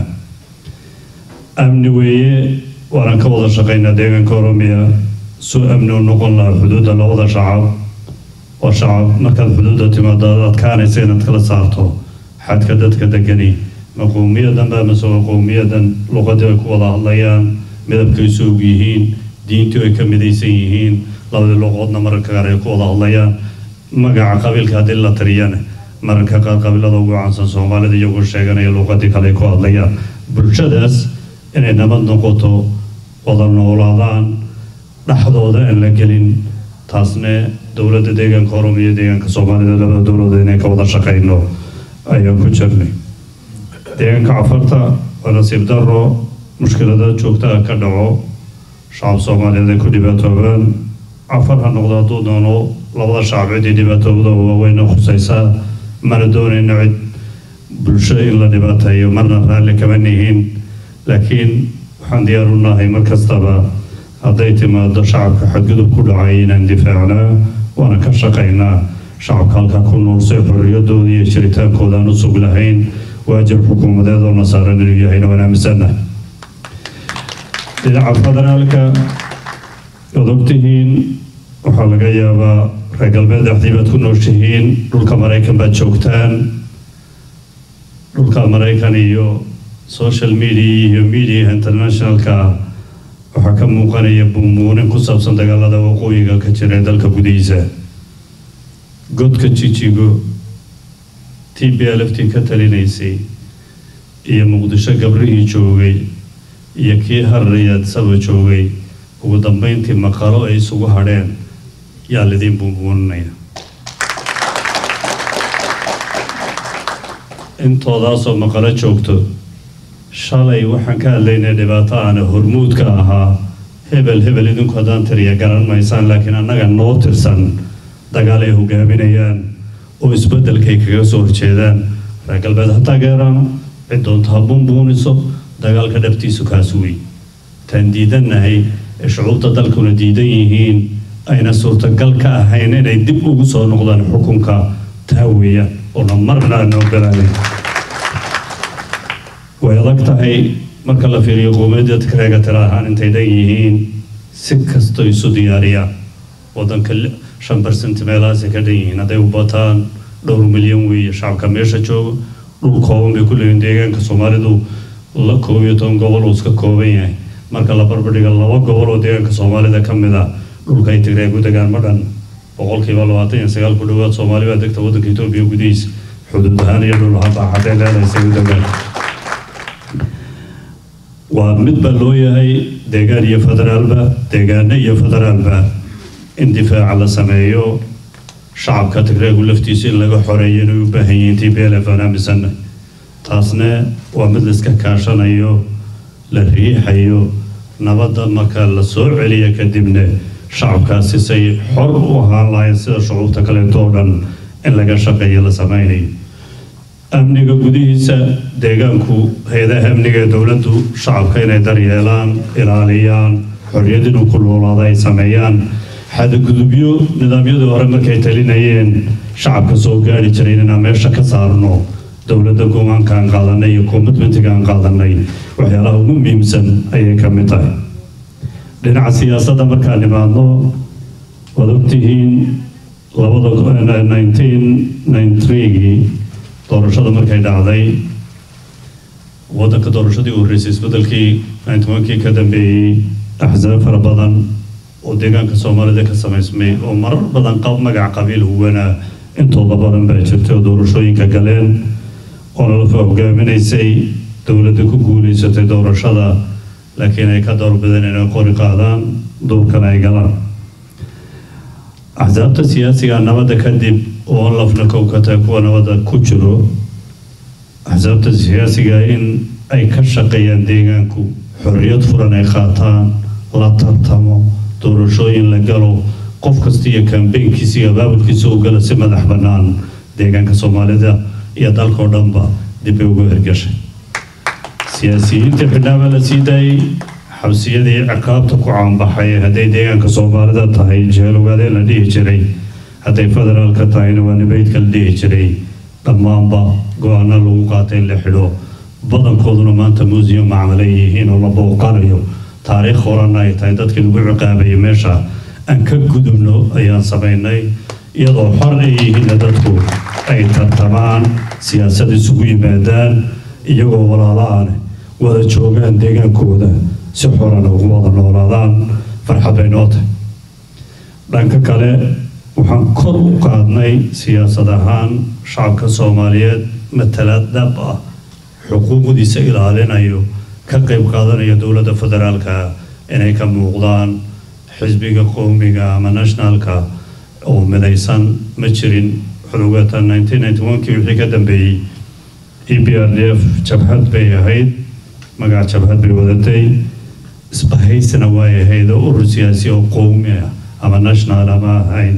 amni weeye waanaan ka wada shaqaynaa deegaanka oromiya suu amni u noqon lahaa xuduudda labada shacab oo shacab markaad xuduudda timaado aad adkaanaysa inaad kala saarto xadka dadka degani ma qowmiyadan ba mase waa qowmiyadan luqadii ay ku wada hadlayaan midabkay soog yihiin diintii ay ka midaysan yihiin labadii luqoodna mararka qaar ay ku wada hadlayaan magaca qabiilka haddii la tiriyana mararka qaar qabiilada ugu caansan soomaalida iyagoo sheeganaya luqadii kale ay ku hadlayaan bulshadaas inay nabad noqoto wada noolaadaan dhexdooda aan la gelin taasne dowladda deegaanka oromiya deegaanka soomaalida labada dowladood inay ka wada shaqayno ayaan ku jirnay deegaanka cafarta waa nasiib daro mushkilada joogtaa ka dhaco shacab soomaaliyeed ay ku dhibaatoobaan cafar ha noqdo hadduu doono labada shacab ciddii dhibaatoobda waaweyna khusaysaa mana doonayno cid bulsho in la dhibaateeyo marna raalli kama nihiin laakiin waxaan diyaar u nahay mar kastaba hadday timaado shacabka xadgudub ku dhacay inaan difaacnaa waana ka shaqaynaa shacabka halkaa ku nool si xorriyadooda iyo jiritaankooda aan u sug lahayn waajib xukuumadeed oo nasaaran inuu yahayna waan aaminsannahay dhinaca federaalka waad ogtihiin waxaa laga yaabaa reer galbeed dhexdii baad ku nooshihiin dhulka maraykan baad joogtaan dhulka maraykan iyo social media iyo media internationalka waxaa ka muuqanaya buumuunin ku saabsan dagaalada waqooyiga ka jira ee dalka gudihiisa godka jijigo t b l f t ka talinaysay iyo muqdisho gabrihii joogay iyo kii harriyaad saba joogay ugu dambeyntii maqalo ay isugu hadheen yaa lidiin buumuuninaya intoodaasoo maqalo joogto shalay waxaan ka hadlaynay dhibaato aana hormuudka ahaa hebel hebel idinku haddaan tiriya garan maysaan laakiin annaga noo tirsan dagaal ay hogaaminayaan oo isbeddelkay kaga soo horjeedaan reer galbeed ha taageeraan cid doonta ha buunbuuniso dagaalka dhabtiisu kaas wey taan diidannahay ee shucuubta dalkuna diidan yihiin ayna suurtagal ka ahayn inay dib ugu soo noqdaan xukunka taa weeya oona marna aan ogolaanayn way adag tahay marka la fiiriyo qowmiyadda tigreega tira ahaan intay dhan yihiin si kasto isu diyaariyaan waddanka shan barcent meelahaasay ka dhan yihiin hadday u bataan dhowr milyan weeye shacabka meesha jooga dhul kooban bay ku leeyihin deegaanka soomaalidu la koob iyo toban gobol uu iska kooban yahay marka la barbardhiga laba gobol oo deegaanka soomaalida ka mid ah dhulka ay tigreeg u degaan ma dhan boqolkiiba labaatan iyo sagaal ku dhowaad soomaali baa degta waddanka etoobiya gudihiisa xuduud ahaan iyo dhul ahaan baa xaddee leedahay say u degaan waa mid baa loo yahay deegaan iyo federaalba deegaano iyo federaalba in difaaca la sameeyo shacabka tigreegu laftiisa in laga xoreeyo inay u baahan yihiin t b l f aan aaminsanay taasna waa mid laiska kaashanayo la riixayo nabadda marka la soo celiya kadibna shacabkaasi say xor u ahaan lahayn sida shucuubta kaleeto oo dhan in laga shaqeeyo la sameynayo amniga gudihiisa deegaanku hay-adaha amniga ee dowladdu shacabka inay daryeelaan ilaaliyaan xorriyad inuu ku noolaado ay sameeyaan xadgudubyo nidaamyadii hore markay talinayeen shacabka soo gaari jiray inaan meesha ka saarno dowladda go-aanka aan qaadanay iyo commitmentiga aan qaadanay waxyaalaha ugu muhiimsan ayay ka mid tahay dhinaca siyaasadda markaan imaadno waad ogtihiin labada nineteen ninety three-gii doorashada markay dhacday waddanka doorashadii u horreysay isbeddelkii ninety one-kii ka dambeeyey axsaab fara badan oo deegaanka soomaalida ka samaysmay oo marar badan qab magac qabiil huwana intooda badan baa jirtay oo doorashooyinka galeen oo nalafa hogaaminaysay dowladda ku guulaysatay doorashada laakiin ay ka doorbideen inay qori qaadaan duurkana ay galaan axsaabta siyaasiga nabadda kadib oo lafna kow ka tahay kuwa nabadda ku jiro axsaabta siyaasiga in ay ka shaqeeyaan deegaanku xorriyad furan ay qaataan la tartamo doorashooyin la galo qof kasta iyo kambeynkiisa iyo abaabulkiisa u gala si madax bannaan deegaanka soomaalida iyo dalkao dhanba dib bay ugu hirgashay siyaasiyiinta xidhnaaba la sii daayey xabsiyadii ciqaabta ku caanbaxay hadday deegaanka soomaalida tahay jeelowgaadee la dhihi jiray hadday federaalka tahayna waa nibaydka la dhihi jiray dhammaanba go-aana lagu qaatay in la xidho badankooduna maanta museum macmalay yihiin oo la booqanayo taariikh horana ay tahay dadkii lagu ciqaabayay meesha aan ka gudubno ayaan samaynay iyadoo xor ay yihiinna dadku ay tartamaan siyaasad isugu yimaadaan iyagoo walaala-aan wada joogaan deegaankooda si xorana ugu wada noolaadaan farxad bay noo tahay dhanka kale waxaan kor u qaadnay siyaasad ahaan shacabka soomaaliyeed matalaad dhab ah xuquuqdiisa ilaalinayo ka qayb qaadanaya dowladda federaalka inay ka muuqdaan xisbiga qowmiga ama nationalka oo midaysan ma jirin xulugata nineteen ninety one-kii wixii ka dambeeyey e b r d f jabhad bay ahayd magac jabhad bay wadatay isbahaysina way ahayd oo urur siyaasi oo qowmi ah ama national ama ahayn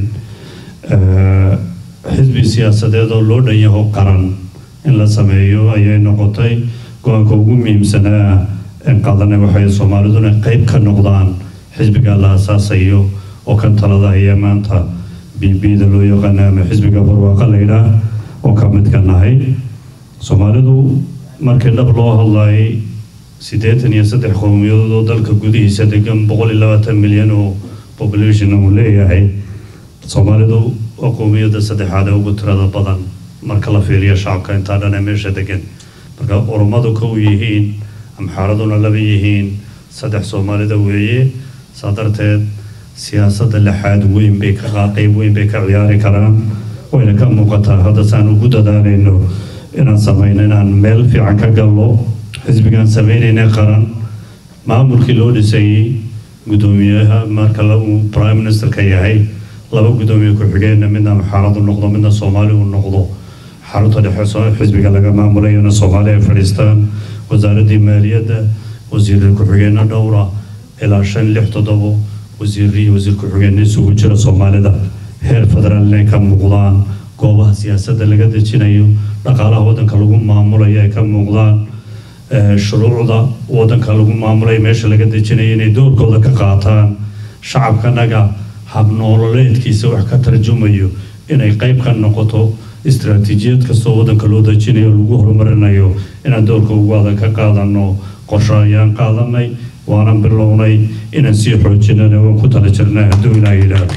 xisbi siyaasadeed oo loo dhan yaho qaran in la sameeyo ayay noqotay go-aanka ugu muhiimsanaa in qaadanay waxay soomaaliduna qayb ka noqdaan xisbiga la asaasayo oo kan talada haya maanta b b da loo yaqaana ama xisbiga barwaaqa laydhaah oo ka mid ka nahay soomaalidu markii dhab loo hadlayay siddeetan iyo saddex qowmiyadood oo dalka gudihiisa degan boqol iyo labaatan milyan oo population uu leeyahay soomaalidu waa qowmiyadda saddexaad ee ugu tirada badan marka la fiiriyo shacabka intaa dhan ee meesha degan marka oromadu kow yihiin amxaaraduna laba yihiin saddex soomaalida weeye saa darteed siyaasadda lixaad weyn bay ka qaa- qeyb weyn bay ka ciyaari karaan wayna ka muuqataa hadda saan ugu dadaalayno inaan samayno inaan meel fiican ka gallo xisbigaan samaynayna qaran maamulkii loo dhisayey guddoomiyaha marka la- uu prime ministerka yahay laba guddoomiye ku-xigeenna midna amxaaradu noqdo midna soomaali uu noqdo xarunta dhexe soo- xisbiga laga maamulayona soomaali ay fadhiistaan wasaaraddii maaliyadda wasiir ku-xigeenno dhowra ilaa shan lix toddobo wasiirri iyo wasiir ku-xigeenno isugu jira soomaalida heer federaal inay ka muuqdaan goobaha siyaasadda laga dejinayo dhaqaalaha waddanka lagu maamulayo ay ka muuqdaan eh, shuruucda waddanka lagu maamulayo meesha laga dejinayo inay doorkooda ka qaataan shacabkanaga habnoololeedkiisa wax ka tarjumayo inay qayb ka noqoto istiraatiijiyad kastoo waddanka loo dejinayo lagu horumarinayo inaan doorka ugu adag ka qaadano qorsho ayaan qaadanay waanan bilownay inaan sii xoojinana waan ku tala jirnaa hadduu ilaa yidhaahdo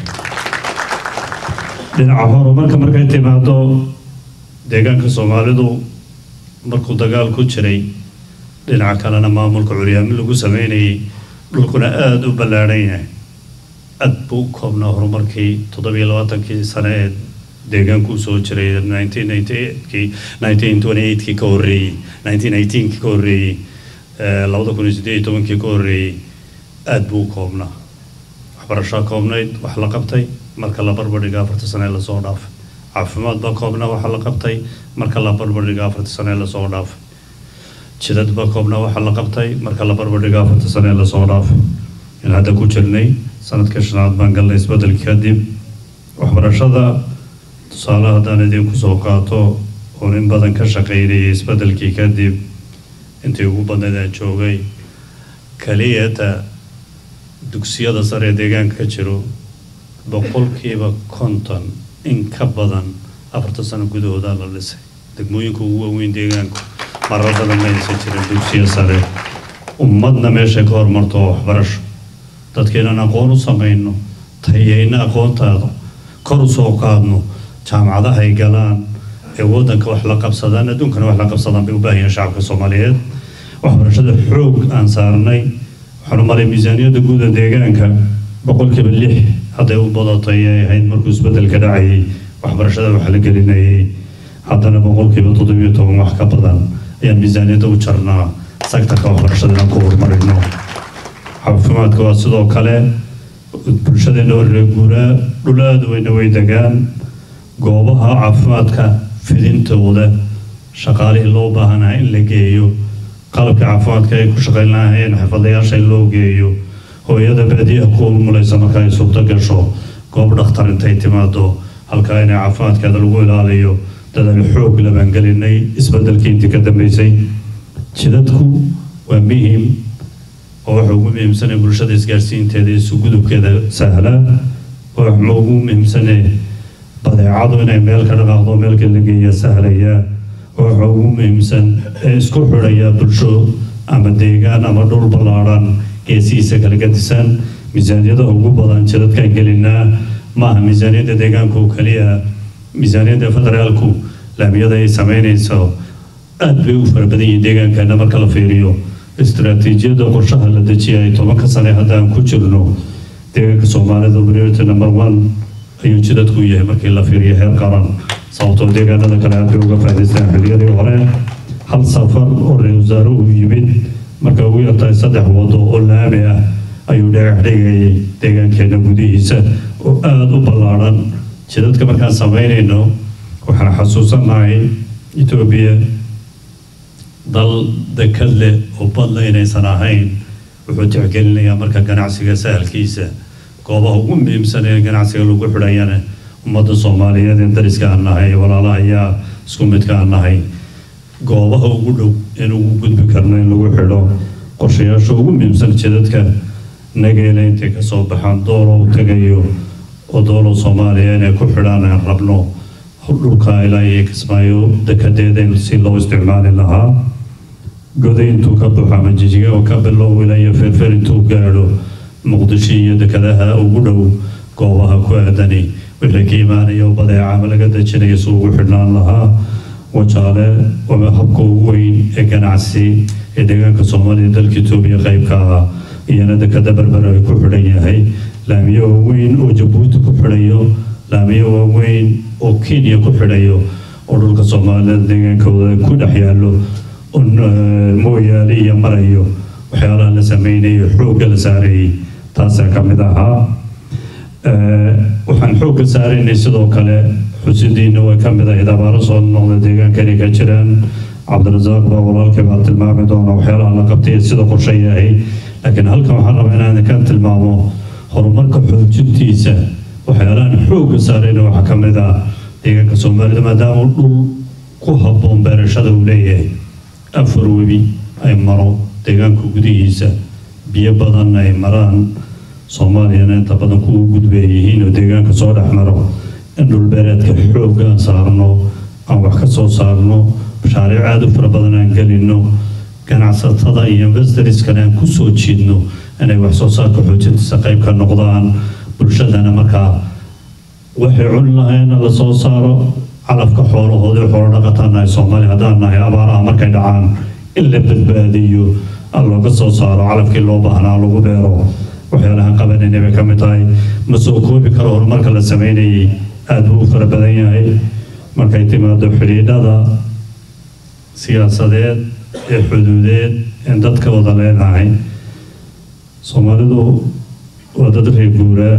dhinaca horumarka markay timaado deegaanka soomaalidu markuu dagaal ku jiray dhinaca kalena maamulka curyaamin lagu sameynayay dhulkuna aada u ballaadhan yahay aad buu u koobnaa horumarkii toddobiyo labaatankii sane ee deegaanku soo jiray 1998kii 1928kii ka horreeyey 1918kii ka horreeyey eh, 2018kii ka horreeyey aad buu u koobnaa waxbarashaa koobnayd wax la qabtay marka la barbardhiga afarta sane ee lasoo dhaafay caafimaad baa koobnaa waxa la qabtay marka la barbardhiga afarta sane ee lasoo dhaafay jidad baa koobnaa waxa la qabtay marka la barbardhiga afarta sane ee lasoo dhaafay in hadda ku jirnay sanadka shanaad baan galnay isbedelkii kadib waxbarashada tusaale haddaan idinku soo qaato oo in badan ka shaqaynayay isbedelkii kadib intii ugu badnayd aan joogay keliyata dugsiyada sare ee deegaanka ka jiro boqolkiiba konton in ka badan afartan sano gudahooda la dhisay degmooyinka ugu waaweyn deegaanku marar badan ma aysan jirin dugsiyo sare ummadna meeshay ka hormarto oo waxbarasho dadka inaan aqoon u samayno tayayna aqoontaada kor u soo qaadno jaamacadaha ay galaan ee waddanka wax la qabsadaan adduunkana wax la qabsadaan bay u baahan yihiin shacabka soomaaliyeed waxbarashada xoog aan saarnay waxaan u malay miisaaniyadda guud ee deegaanka boqolkiiba lix hadday u badatay ay ahayd markuu isbedelka dhacayay waxbarashada wax la gelinayay haddana boqolkiiba toddobiyo toban wax ka badan ayaan miisaaniyadda u jarnaa sektarka waxbarashada inaan ku horumarino caafimaadka waa sidoo kale bulshadeena warre guuraa dhul aada weyna way degaan goobaha caafimaadka fidintooda shaqaalihii loo baahanaa in la geeyo qalabka caafimaadka ay ku shaqayn lahaayeen xirfadlayaasha in loo geeyo hooyada baadiyaha ku umulaysa marka ay suurto gasho goob dhakhtar intay timaado halkaa inay caafimaadkeeda lagu ilaaliyo dadaal xoog labaan gelinay isbedelkii intii ka dambeysay jidadku waa muhiim oo waxa ugu muhiimsanee bulshada isgaarsiinteeda isu gudubkeeda sahla waxa ugu muhiimsanee badeecadu inay meel ka dhaqaaqdo meelka la geeya sahlaya waxa ugu muhiimsan ee isku xidhaya bulsho ama deegaan ama dhul ballaadhan geesihiisa kala gadisan miisaaniyada ugu badan jidadkaan gelinaa maaha miisaaniyadda deegaanka oo keliya miisaaniyadda federaalku laamiyada ay sameynayso aad bay u fara badan yihiin deegaankeena marka la fiiriyo istiraatiijiyadda qorshaha la dejiyay tobanka sane haddaan ku jirno deegaanka soomaalida priority number one ayuu jidadku yahay markii la fiiriyo heer qaran sababtoo deegaanada kale aad bay uga faa'iidaystaan xilliyadii hore hal safar oo ra-iisul wasaare uu yimid marka ugu yartahay saddex wado oo laami ah ayuu dhagax dhigayay deegaankeena gudihiisa oo aada u ballaadhan jidadka markaan samaynayno waxaan xasuusanahay etoobiya dal dekad leh oo badla inaysan ahayn wuxuu tixgelinayaa marka ganacsiga sahalkiisa goobaha ugu muhiimsan ee ganacsiga lagu xidhayana ummadda soomaaliyeed ee dariska aan nahay walaalaha ayaa isku midka aan nahay goobaha ugu dhow in ugu gudbi karno in lagu xidho qorshayaasha ugu muhiimsan jidadka nageela intay kasoo baxaan doolo u tagayo oo doolo soomaaliya inay ku xidhaan aan rabno dhulka ilaa iyo kismaayo dekadeeda in si loo isticmaali lahaa goday intuu ka baxo ama jijiga oo ka bilow ilaa iyo feerfeer intuu gaadho muqdisho iyo dekedaha ugu dhow goobaha ku aadani wixii ka imaanaya oo badeeca ama laga dejinaya si ugu xidhnaan lahaa wajaale waa habka ugu weyn ee ganacsi ee deegaanka soomaaliya dalka etoobiya qaybka ah iyana dekeda berber ay ku xidhan yahay laamiyo waaweyn oo jabuuti ku xidhayo laamiyo waaweyn oo kenya ku xidhayo oo dhulka soomaalida deegaankooda ku dhex yaallo oo mooyaale iyo marayo waxyaalaha la sameynayo xoogga la saarayay taasaa ka mid ahaa waxaan xoogga saaraynay sidoo kale xusidiina way ka mid ahayd abaaro soo noqda deegaankani ka jiraan cabdirasaaq baa walaalkii baa tilmaami doona waxyaalaha la qabtay ee sida qorshe yahay laakiin halkan waxaan rabaa inaan ka tilmaamo horumarka xoojintiisa waxyaalahan xoogga saarayna waxaa ka mid ah deegaanka soomaalida maadaama dhul ku habboon beerashada uu leeyahay afar webi ay maro deegaanka gudihiisa biyo badan ay maraan soomaaliyana inta badan kuwa gudbay yihiin oo deegaanka soo dhex maro in dhulbeereedka xoogga aan saarno aan wax ka soo saarno mashaariic aada u fara badan aan gelino ganacsatada iyo investorskana aan kusoo jiidno inay wax soo saarka xoojintiisa qayb ka noqdaan bulshadana markaa waxay cuni lahayn la soo saaro calafka xoolahoodii xoolo dhaqataan nahay soomaaliya haddaan nahay abaaraha markay dhacaan in la badbaadiyo aan looga soo saaro calafkii loo baahnaa lagu beero waxyaalahan qabanayna bay ka mid tahay ma soo koobi karo horumarka la sameynayay aada buu u fara badan yahay markay timaado xidhiidhada siyaasadeed ee xuduudeed in dadka wada leenahay soomaalidu waa dad reer guuraa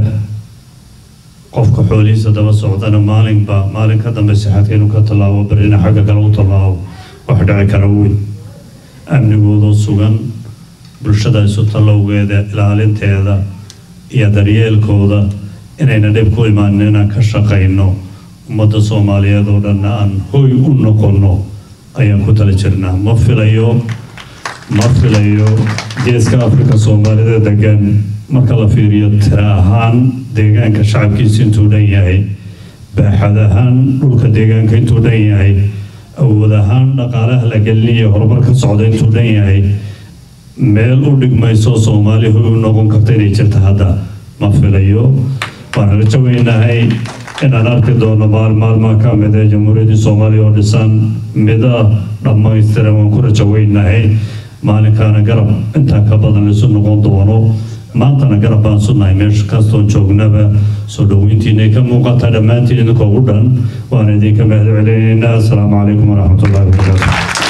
qofka xoolihiisa daba socdana maalinba maalin ka dambe sixadka inuu ka tallaabo berina xagga kale u tallaabo wax dhici kara weyn amnigoodoo sugan bulshada isu tallowgeeda ilaalinteeda iyo daryeelkooda inayna dhib ku imaanin inaan ka shaqayno ummadda soomaaliyeed oo dhanna aan hoy u noqonno ayaan ku tala jirnaa ma filayo ma filayo geeska afrika soomaalida degan marka la fiiriyo tira ahaan deegaanka shacabkiisa intuu dhan yahay baaxad ahaan dhulka deegaanka intuu dhan yahay awood ahaan dhaqaalaha la gelinayo horumar ka socda intuu dhan yahay meel u dhigmayso soomaali hoy u noqon karta inay jirta hadda ma filayo waan rajo weynahay inaan arki doono maal maalmaa ka mid ee jamhuuriyaddii soomaaliya oo dhisan mida dhammaystiran waan ku rajo weynahay maalinkaana garab intaa ka badan isu noqon doono maantana garab baan sunahay meesha kastoon joognaba soo dhoweyntiina ka muuqata dhammaantiin idinkoo u dhan waan idinka mahad celinaynaa asalaamu calaykum waraxmatullahi wabarakaatu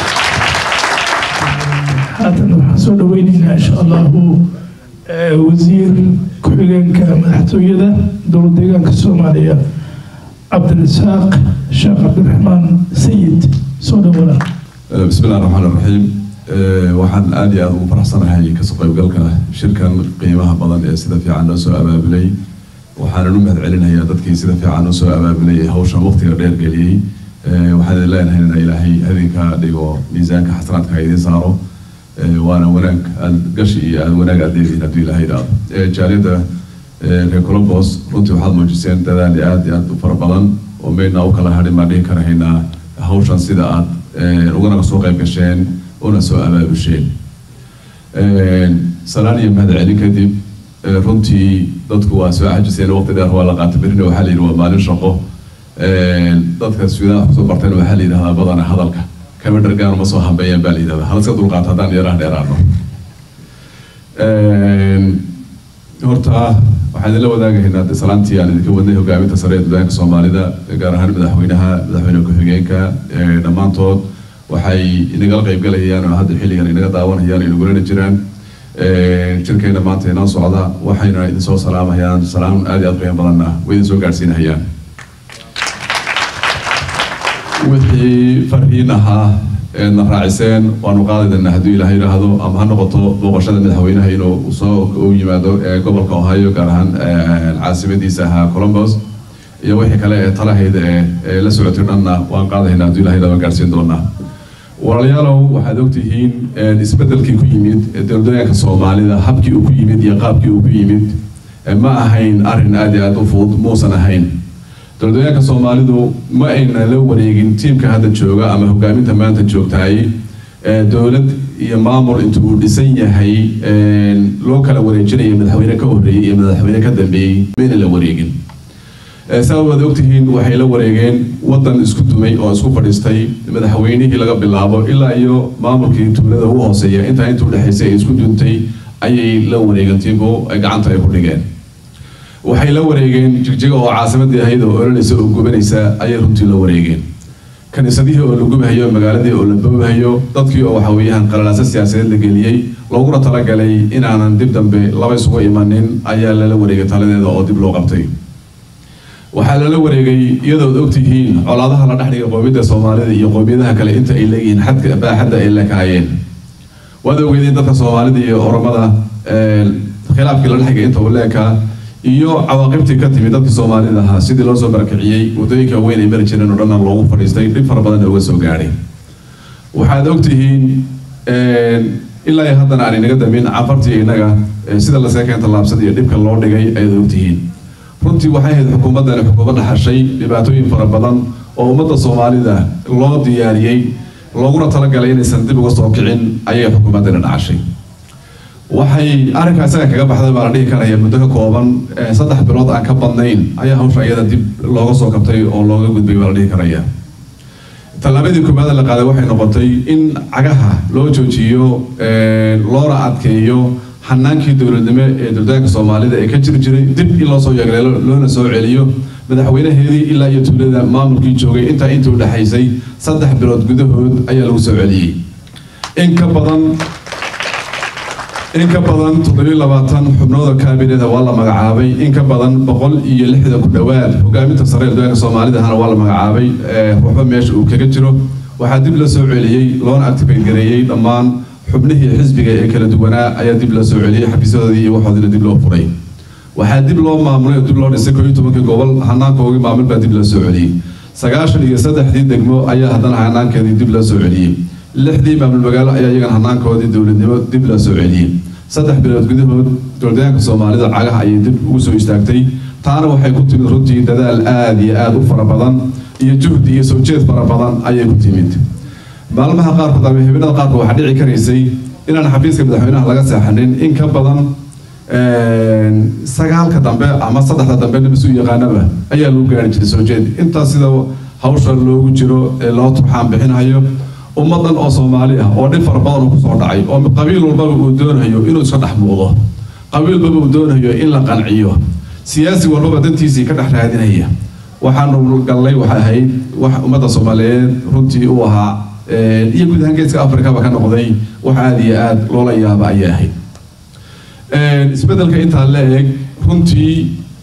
haatan waxaan soo dhaweynaynaa insha allahu wasiir ku-xigeenka madaxtooyada dowlad deegaanka soomaaliya cabdirasaaq sheekh cabdiraxmaan sayid soo dhawaada بسم الله الرحمن الرحيم waxaan aad iyo aad ugu faraxsanahay kasoo qaybgalka shirkan qiimaha badan ee sida fiican noo soo abaabulay waxaanan u mahad celinayaa dadkii sida fiican noo soo abaabulay ee hawshan waqtiga dheer geliyey waxaan idin leenahay in ilaahay idinka dhigo miisaanka xasanaadka ha idin saaro waana wanaag aad gashi iyo aad wanaag aad leedihiin hadduu ilaahay idhaado jaaliyadda reer colombos runtii waxaad muujiseen dadaal aad iyo aad u fara badan oo meydna u kala hadhin baan dhihi karahaynaa hawshan sida aad ugana soo qayb gasheen una soo abaabusheen salaan iyo mahad celin kadib runtii dadku waa soo xajiseen waqti dheer waa la qaatay berina waxaa la yidhi waa maalin shaqo dadka suudaha kusoo barteen waxaa la yidhahdaa badana hadalka kama dhargaan uma soo hambeeyaan baa la yidhahdaa hal iska dulqaata haddaan yaraha dheeraano horta waxaan idinla wadaagahaynaa de salaantii aan idinka wadnay hogaaminta sare ee deegaanka soomaalida gaar ahaan madaxweynaha madaxweyne ku-xigeenka dhammaantood waxay inagala qaybgalayaan oo hadda xilligan inaga daawanayaan inagulana jiraan jirkeena maanta inoo socda waxayna idin soo salaamayaan salaam aad iyo aad qiimo badanna way idin soo gaadhsiinahayaan wixii farhiin ahaa eedna raaciseen waanu qaadayna hadduu ilaahay yidhaahdo ama ha noqoto booqashada madaxweynaha inuu soo u yimaado gobolka ohio gaar ahaan caasimadiisa ahaa colombos iyo wixii kale ee talahayda ee la socotay dhanna waan qaadayna hadduu ilahay yidhahdo gaadhsiin doonaa walaalayaalow waxaad ogtihiin isbedelkii ku yimid dowladooyinka soomaalida habkii uu ku yimid iyo qaabkii uu ku yimid ma ahayn arrin aad iyo aad u fudud muusan ahayn dowladooyinka soomaalidu ma ayna la wareegin tiimka hadda jooga ama hogaaminta maanta joogtahay dowlad iyo maamul inta uu dhisan yahay loo kala wareejinayo madaxweyne ka horreeyey iyo madaxweyne ka dambeeyey mayna la wareegin saa waad ogtihiin waxay la wareegeen wadan isku dumay oo isku fadhiistay madaxweynihii laga bilaabo ilaa iyo maamulkii tuulada u hooseeya intaa inta udhexaysay ay isku duntay ayay la wareegeen tibo ay gacanta ay ku dhigeen waxay la wareegeen jigjiga oo caasimadii ahayd oo ololeysa oo gubanaysa ayay runtii la wareegeen kaniisadihii oo la gubahayo magaaladii oo la boobahayo dadkii oo waxa weeyaan qalalaasa siyaasadeed la geliyey looguna talagalay inaanan dib dambe laba isugu imanin ayaa lala wareegay taladeeda oo dib loo qabtay waxaa lala wareegay iyadood ogtihiin colaadaha la dhexdhiga qoomiyadda soomaalida iyo qoomiyadaha kale inta ay leeyihiin xadka baaxadda ay la kaayeen waad ogeedeen dadka soomaalida iyo oromada khilaafkii la dhexgay inta uu leekaa iyo cawaaqibtii ka timid dadkii soomaalida ahaa sidii loo soo barakiciyey waddooyinka weyn ay mari jireen oo dhanna loogu fadhiistay dhib fara badan uga soo gaadhay waxaad ogtihiin ilaa iyo haddana aan inaga damin cafartii innaga sida lasee keenta laabsada iyo dhibka loo dhigay ayaad ogtihiin runtii waxay ahayd xukuumaddani xukuumad dhaxashay dhibaatooyin fara badan oo ummadda soomaalida loo diyaariyey looguna talagalay inaysan dib uga soo kicin ayay xukuumaddani dhacashay waxay arrinkaa isaga kaga baxday baa la dhihi karaya muddo ka kooban saddex bilood aan ka badnayn ayaa hawsha iyada dib looga soo kabtay oo looga gudbay baa la dhihi karaya tallaabadii koobaad la qaaday waxay noqotay in cagaha loo joojiyo loona adkeeyo xanaankii dowladnimo ee dowladaanka soomaalida ee ka jiri jiray dib in loo soo yeegleelo loona soo celiyo madaxweynaheedii ilaa iyo tuulada maamulkii joogay intaa inta u dhexaysay saddex bilood gudahood ayaa lagu soo celiyey in ka badan in ka badan toddobiyo labaatan xubnooda kaabineda waa la magacaabay in ka badan boqol iyo lixdan ku dhowaad hogaaminta sare ee dowladaanka soomaalidahana waa la magacaabay waxba meesha uu kaga jiro waxaa dib la soo celiyey loona activate gareeyey dhammaan xubnihii xisbiga ee kala duwanaa ayaa dib loo soo celiyey xafiisyadoodii iyo waxoodina dib loo furay waxaa dib loo maamulay oo dib loo dhisay koo iyo tobankii gobol hanaankoogii maamul baa dib loo soo celiyey sagaashan iyo saddexdii degmo ayaa haddana hanaankeedii dib loo soo celiyey lixdii maamul magaalo ayaa iyagana hanaankoodii dowladnimo dib loo soo celiyey saddex bilood gudahood dowladaanka soomaalida cagaha ayay dib ugu soo istaagtay taana waxay ku timid runtii dadaal aada iyo aada u fara badan iyo juhdi iyo soo jeed fara badan ayay ku timid maalmaha qaarkood ama habeenada qaarkood waxaa dhici karaysay inaan xafiiska madaxweynaha laga seexanin in ka badan sagaalka dambe ama saddexda dambe nabis u yaqaanaba ayaa lagu gaari jiray soo jeed intaas sida hawsha loogu jiro ee loo turxaan bixinayo ummadan oo soomaali ah oo dhib fara badan uu kusoo dhacay oo qabiil walbaba uu doonayo inuu iska dhex muuqdo qabiil walbaba uu doonayo in la qanciyo siyaasi walbaba dantiisii ka dhex raadinaya waxaanu gallay waxay ahayd wax ummadda soomaaliyeed runtii u ahaa iyo guud ahaan geeska afrikaba ka noqday wax aada iyo aada loola yaaba ayay ahayd isbeddelka intaa la eg runtii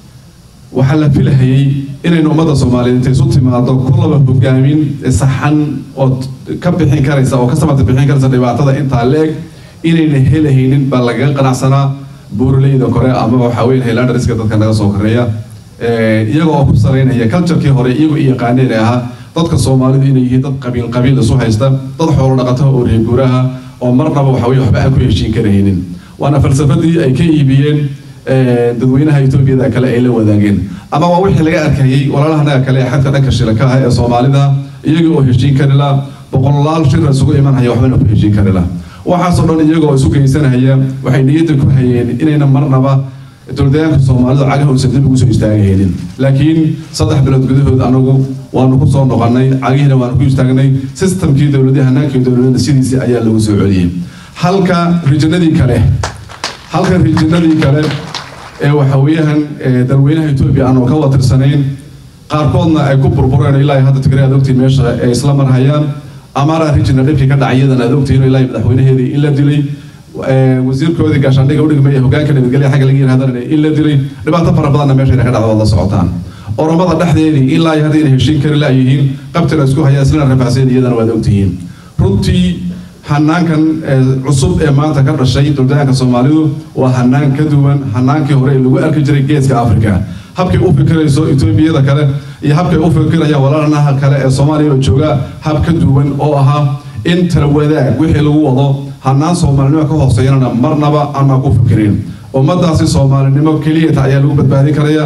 waxaa la filahayay inaynu ummadda soomaaliyeed intay isu timaado kullaba hogaamin saxan oo ka bixin karaysa oo ka samata bixin karaysa dhibaatada intaa la eg inayna helahaynin baa lagaga qanacsanaa buuraleyda kore ama waxaa weyn hilandariska dadka naga soo koreeya iyaga oo ku saraynaya culturekii hore iyagu i yaqaaneen ee ahaa dadka soomaalidu inay yihiin dad qabiil qabiil isu haysta dad xoolo dhaqataha oo reer guuraha oo marnaba waxa weye waxba aan ku heshiin karahaynin waana falsafadii ay ka iibiyeen dadweynaha etoobiyada kale ay la wadaageen ama waa wixii laga arkayay walaalahanaga kale ee xadka dhanka shilaka ah ee soomaalida iyaga oo heshiin karila boqolaal shir isugu imanhaya waxbana ku heshiin karila waxaasoo dhan iyagoo isu geysanaya waxay niyadda ku hayeen inayna marnaba dowladayaanka soomaalidu cagaha uusan dib ugu soo istaagahaynin laakiin saddex bilood gudahood anagu waanu ku soo noqonnay cagihiina waanu ku istaagnay sistamkii dowladii hanaankii dowladada sidiisii ayaa lagu soo celiyey halka rijinadii kale halka rijinadii kale ee waxaweeyahan dalweynaha etoobiya aanu ka watirsanayn qaarkoodna ay ku burbureen ilaa hadda tigray aad ogtiin meesha ay isla marhayaan amara rijina dhibkii ka dhacay iyadana aad ogtiin ilaa madaxweynaheedii in la dilay wasiirkoodii gaashaandhiga udhigmaya hogaanka nabadgelya xagga laga yiraahdana in la dilay dhibaato fara badanna meeshayna ka dhacdo waad la socotaan oromada dhexdeedii ilaa iyo haddayna heshiin kari laayihiin qabtina isku hayaan islana rafaaseen iyadana waad ogtihiin runtii hanaankan cusub ee maanta ka dhashay dowladaanka soomaalidu waa hanaan ka duwan hanaankii hore ee lagu arki jiray geeska africa habkay u fikirayso etoobiyada kale iyo habkay u fikirayaan walaalanaha kale ee soomaaliya oo jooga hab ka duwan oo ahaa in tala wadaag wixii lagu wado hanaan soomaalinimo ka hooseeyanana marnaba aanaa ku fikirin ummadaasi soomaalinimo keliyata ayaa lagu badbaadin karaya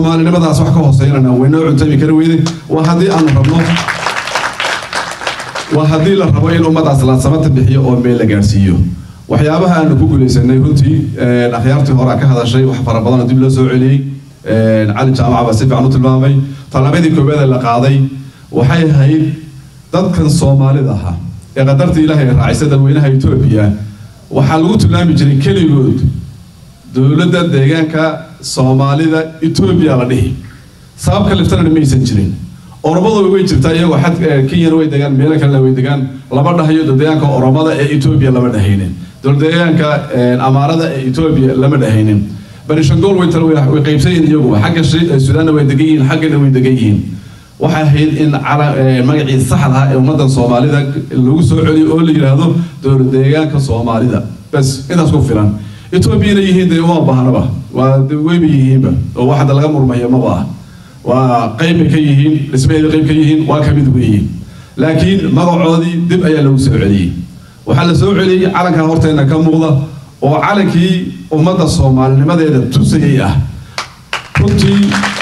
soomaalinimadaas wax ka hooseeyanana waynoo cuntami kari weyday waa haddii aanu rabno waa haddii la rabo in ummadaas la samata bixiyo oo meel la gaarsiiyo waxyaabaha aanu ku guulaysanay runtii akhyaartii hore ka hadashay wax fara badan oo dib loo soo celiyey cali jaamaca baa si fiican u tilmaamay talabadii koobaad ee la qaaday waxay ahayd dadkan soomaalida ahaa ee qadarta ilaahay raacisa dadweynaha etoobiya waxaa lagu tilmaami jiray keligood dowladda deegaanka soomaalida etoobiya la dhihi sababka liftana maysan jirin oromadu way jirtaa iyagoo xad kenyana way degaan meelo kalena way degaan lama dhahayo deegaanka oromada ee etoobiya lama dhahaynin deegaanka amaarada ee etoobiya lama dhahaynin barishangool way tala way qaybsan yihiin iyaguba xagga sudaanna way degan yihiin xaggana way degan yihiin waxay ahayd in magacii saxda ah ee ummaddan soomaalida lagu soo celiyo oo la yidhaahdo dowlad deegaanka soomaalida bas intaas ku filan etoobiyana yihiin dee uma baahnaba waa weyba yihiinba oo waxda laga murmaya maba ah waa qayb bay ka yihiin dhismaheeda qayb ka yihiin waa kamid weeye laakiin magacoodii dib ayaa lagu soo celiyey waxaa la soo celiyey calanka horteena ka muuqda oo calankii ummadda soomaalinimadeeda tusayay ah runtii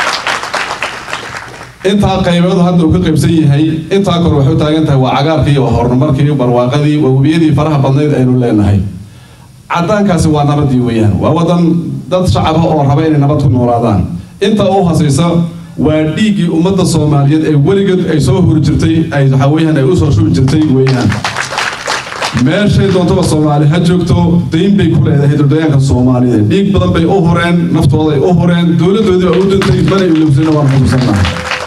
intaa qaybeedu hadda uu ka qaybsan yahay intaa kor waxay u taagan tahay waa cagaarkii waa horumarkii barwaaqadii waa webiyadii faraha badnayd aynu leenahay caddaankaasi waa nabadii weeyaan waa wadan dad shacaba oo raba inay nabad ku noolaadaan inta u hasaysa waa dhiiggii ummadda soomaaliyeed ee weligeed ay soo huri jirtay ay waxaa weeyaan ay usoo shubi jirtay weeyaan meeshay doontaba soomaali ha joogto dayn bay ku leedahay dowladayaanka soomaaliyeed dhiig badan bay u horeen naftooday u horeen dowladdoodii baa u dhintay mana ilowsana waan xusuusannahay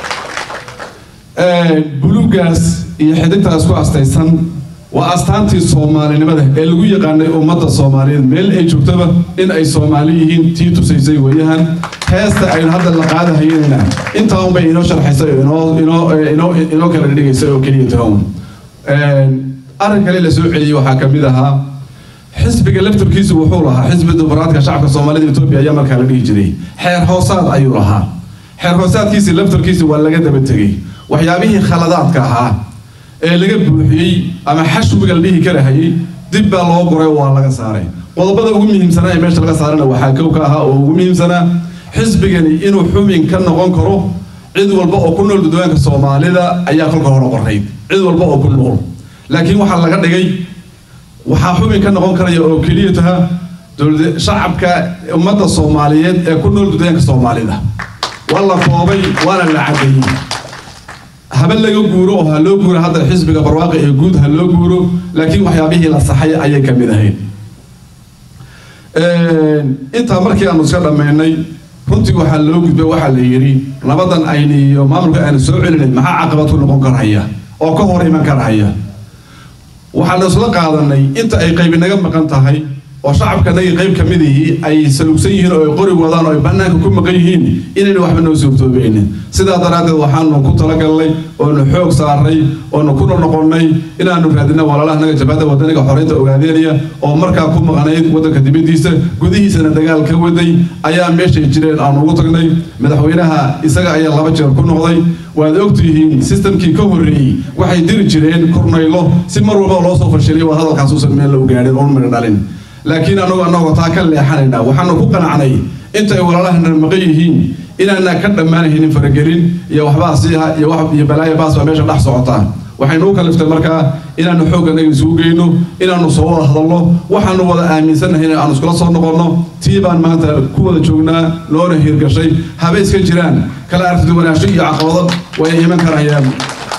buluugaas iyo xidigtaas ku astaysan waa astaantii soomaalinimada ee lagu yaqaanay ummadda soomaaliyeed meel ay joogtaba in ay soomaali yihiin tii tusaysay weeyahan heesta aynu hadda la qaadahayeenna intaa unbay inoo sharxaysay oo inoo inoo inoo inoo kala dhigaysay oo keliya tahown arrin kale la soo celiyey waxaa ka mid ahaa xisbiga laftarkiisu wuxuu lahaa xisbi dimuqraadka shacabka soomaalida etoobiya ayaa markaa la dhihi jiray xeer hoosaad ayuu lahaa xeer hoosaadkiisi laftarkiisi waa laga daba tegey waxyaabihii khaladaadka ahaa ee laga buuxiyey ama xashwiga la dhihi karahayey dib baa loo guray waa laga saaray qodobada ugu muhiimsanaa ee meesha laga saarana waxaa kow ka ahaa oo ugu muhiimsanaa xisbigani inuu xubin ka noqon karo cid walba oo ku nool dadwaanka soomaalida ayaa kolka hore qorayd cid walba oo ku nool laakiin waxaa laga dhigay waxaa xubin ka noqon karaya oo keliya taha dowlad shacabka ummadda soomaaliyeed ee ku nool dadwaanka soomaalida waa la koobay waana la cadeeyey haba laga guuro oo ha loo guuro hadda xisbiga barwaaqi ee guud ha loo guuro laakiin waxyaabihii la saxay ayay ka mid ahayd intaa markii aanu iska dhammaynay runtii waxaa loo gudbay waxaa la yidhi nabadan ayni iyo maamulka aanu soo celinay maxaa caqabad ku noqon karhaya oo ka hor iman karhaya waxaa la isla qaadanay inta ay qaybi naga maqan tahay oo shacabkanagii qayb ka mid ihii ay salugsan yihiin oo ay qori wadaan oo ay bannaanka ku maqan yihiin inayna waxba noo suurtoobaynin sidaa daraaddeed waxaanu ku talagalnay oonu xoog saaray oonu ku noqonnay inaanu raadina walaalahanaga jabhadda wadaniga xoreynta ogaadeynaya oo markaa ku maqnayd waddanka dibaddiisa gudihiisana dagaal ka waday ayaa meeshay jireen aanu ugu tagnay madaxweynaha isaga ayaa laba jeer ku noqday waad ogtihiin sistamkii ka horreeyey waxay diri jireen kornaylo si mar walba loo soo fashilay waa hadalkaas uusan meel lagu gaadhin oon midha dhalin laakiin anagoo annagoo taa ka leexanaynaa waxaanu ku qanacnay inta ay walaalahana maqan yihiin inaana ka dhammaanaynin faragelin iyo waxbaa siiha iyo wax iyo balaayo baas baa meesha dhex socotaa waxaynu u kaliftay markaa inaanu xoog annaga isugu geyno inaanu soo wada hadalno waxaanu wada aaminsannahay in aanu iskula soo noqonno tii baan maanta ku wada joognaa loona hirgashay haba iska jiraan kala aragtiduwanaansho iyo caqabado way iman karayaan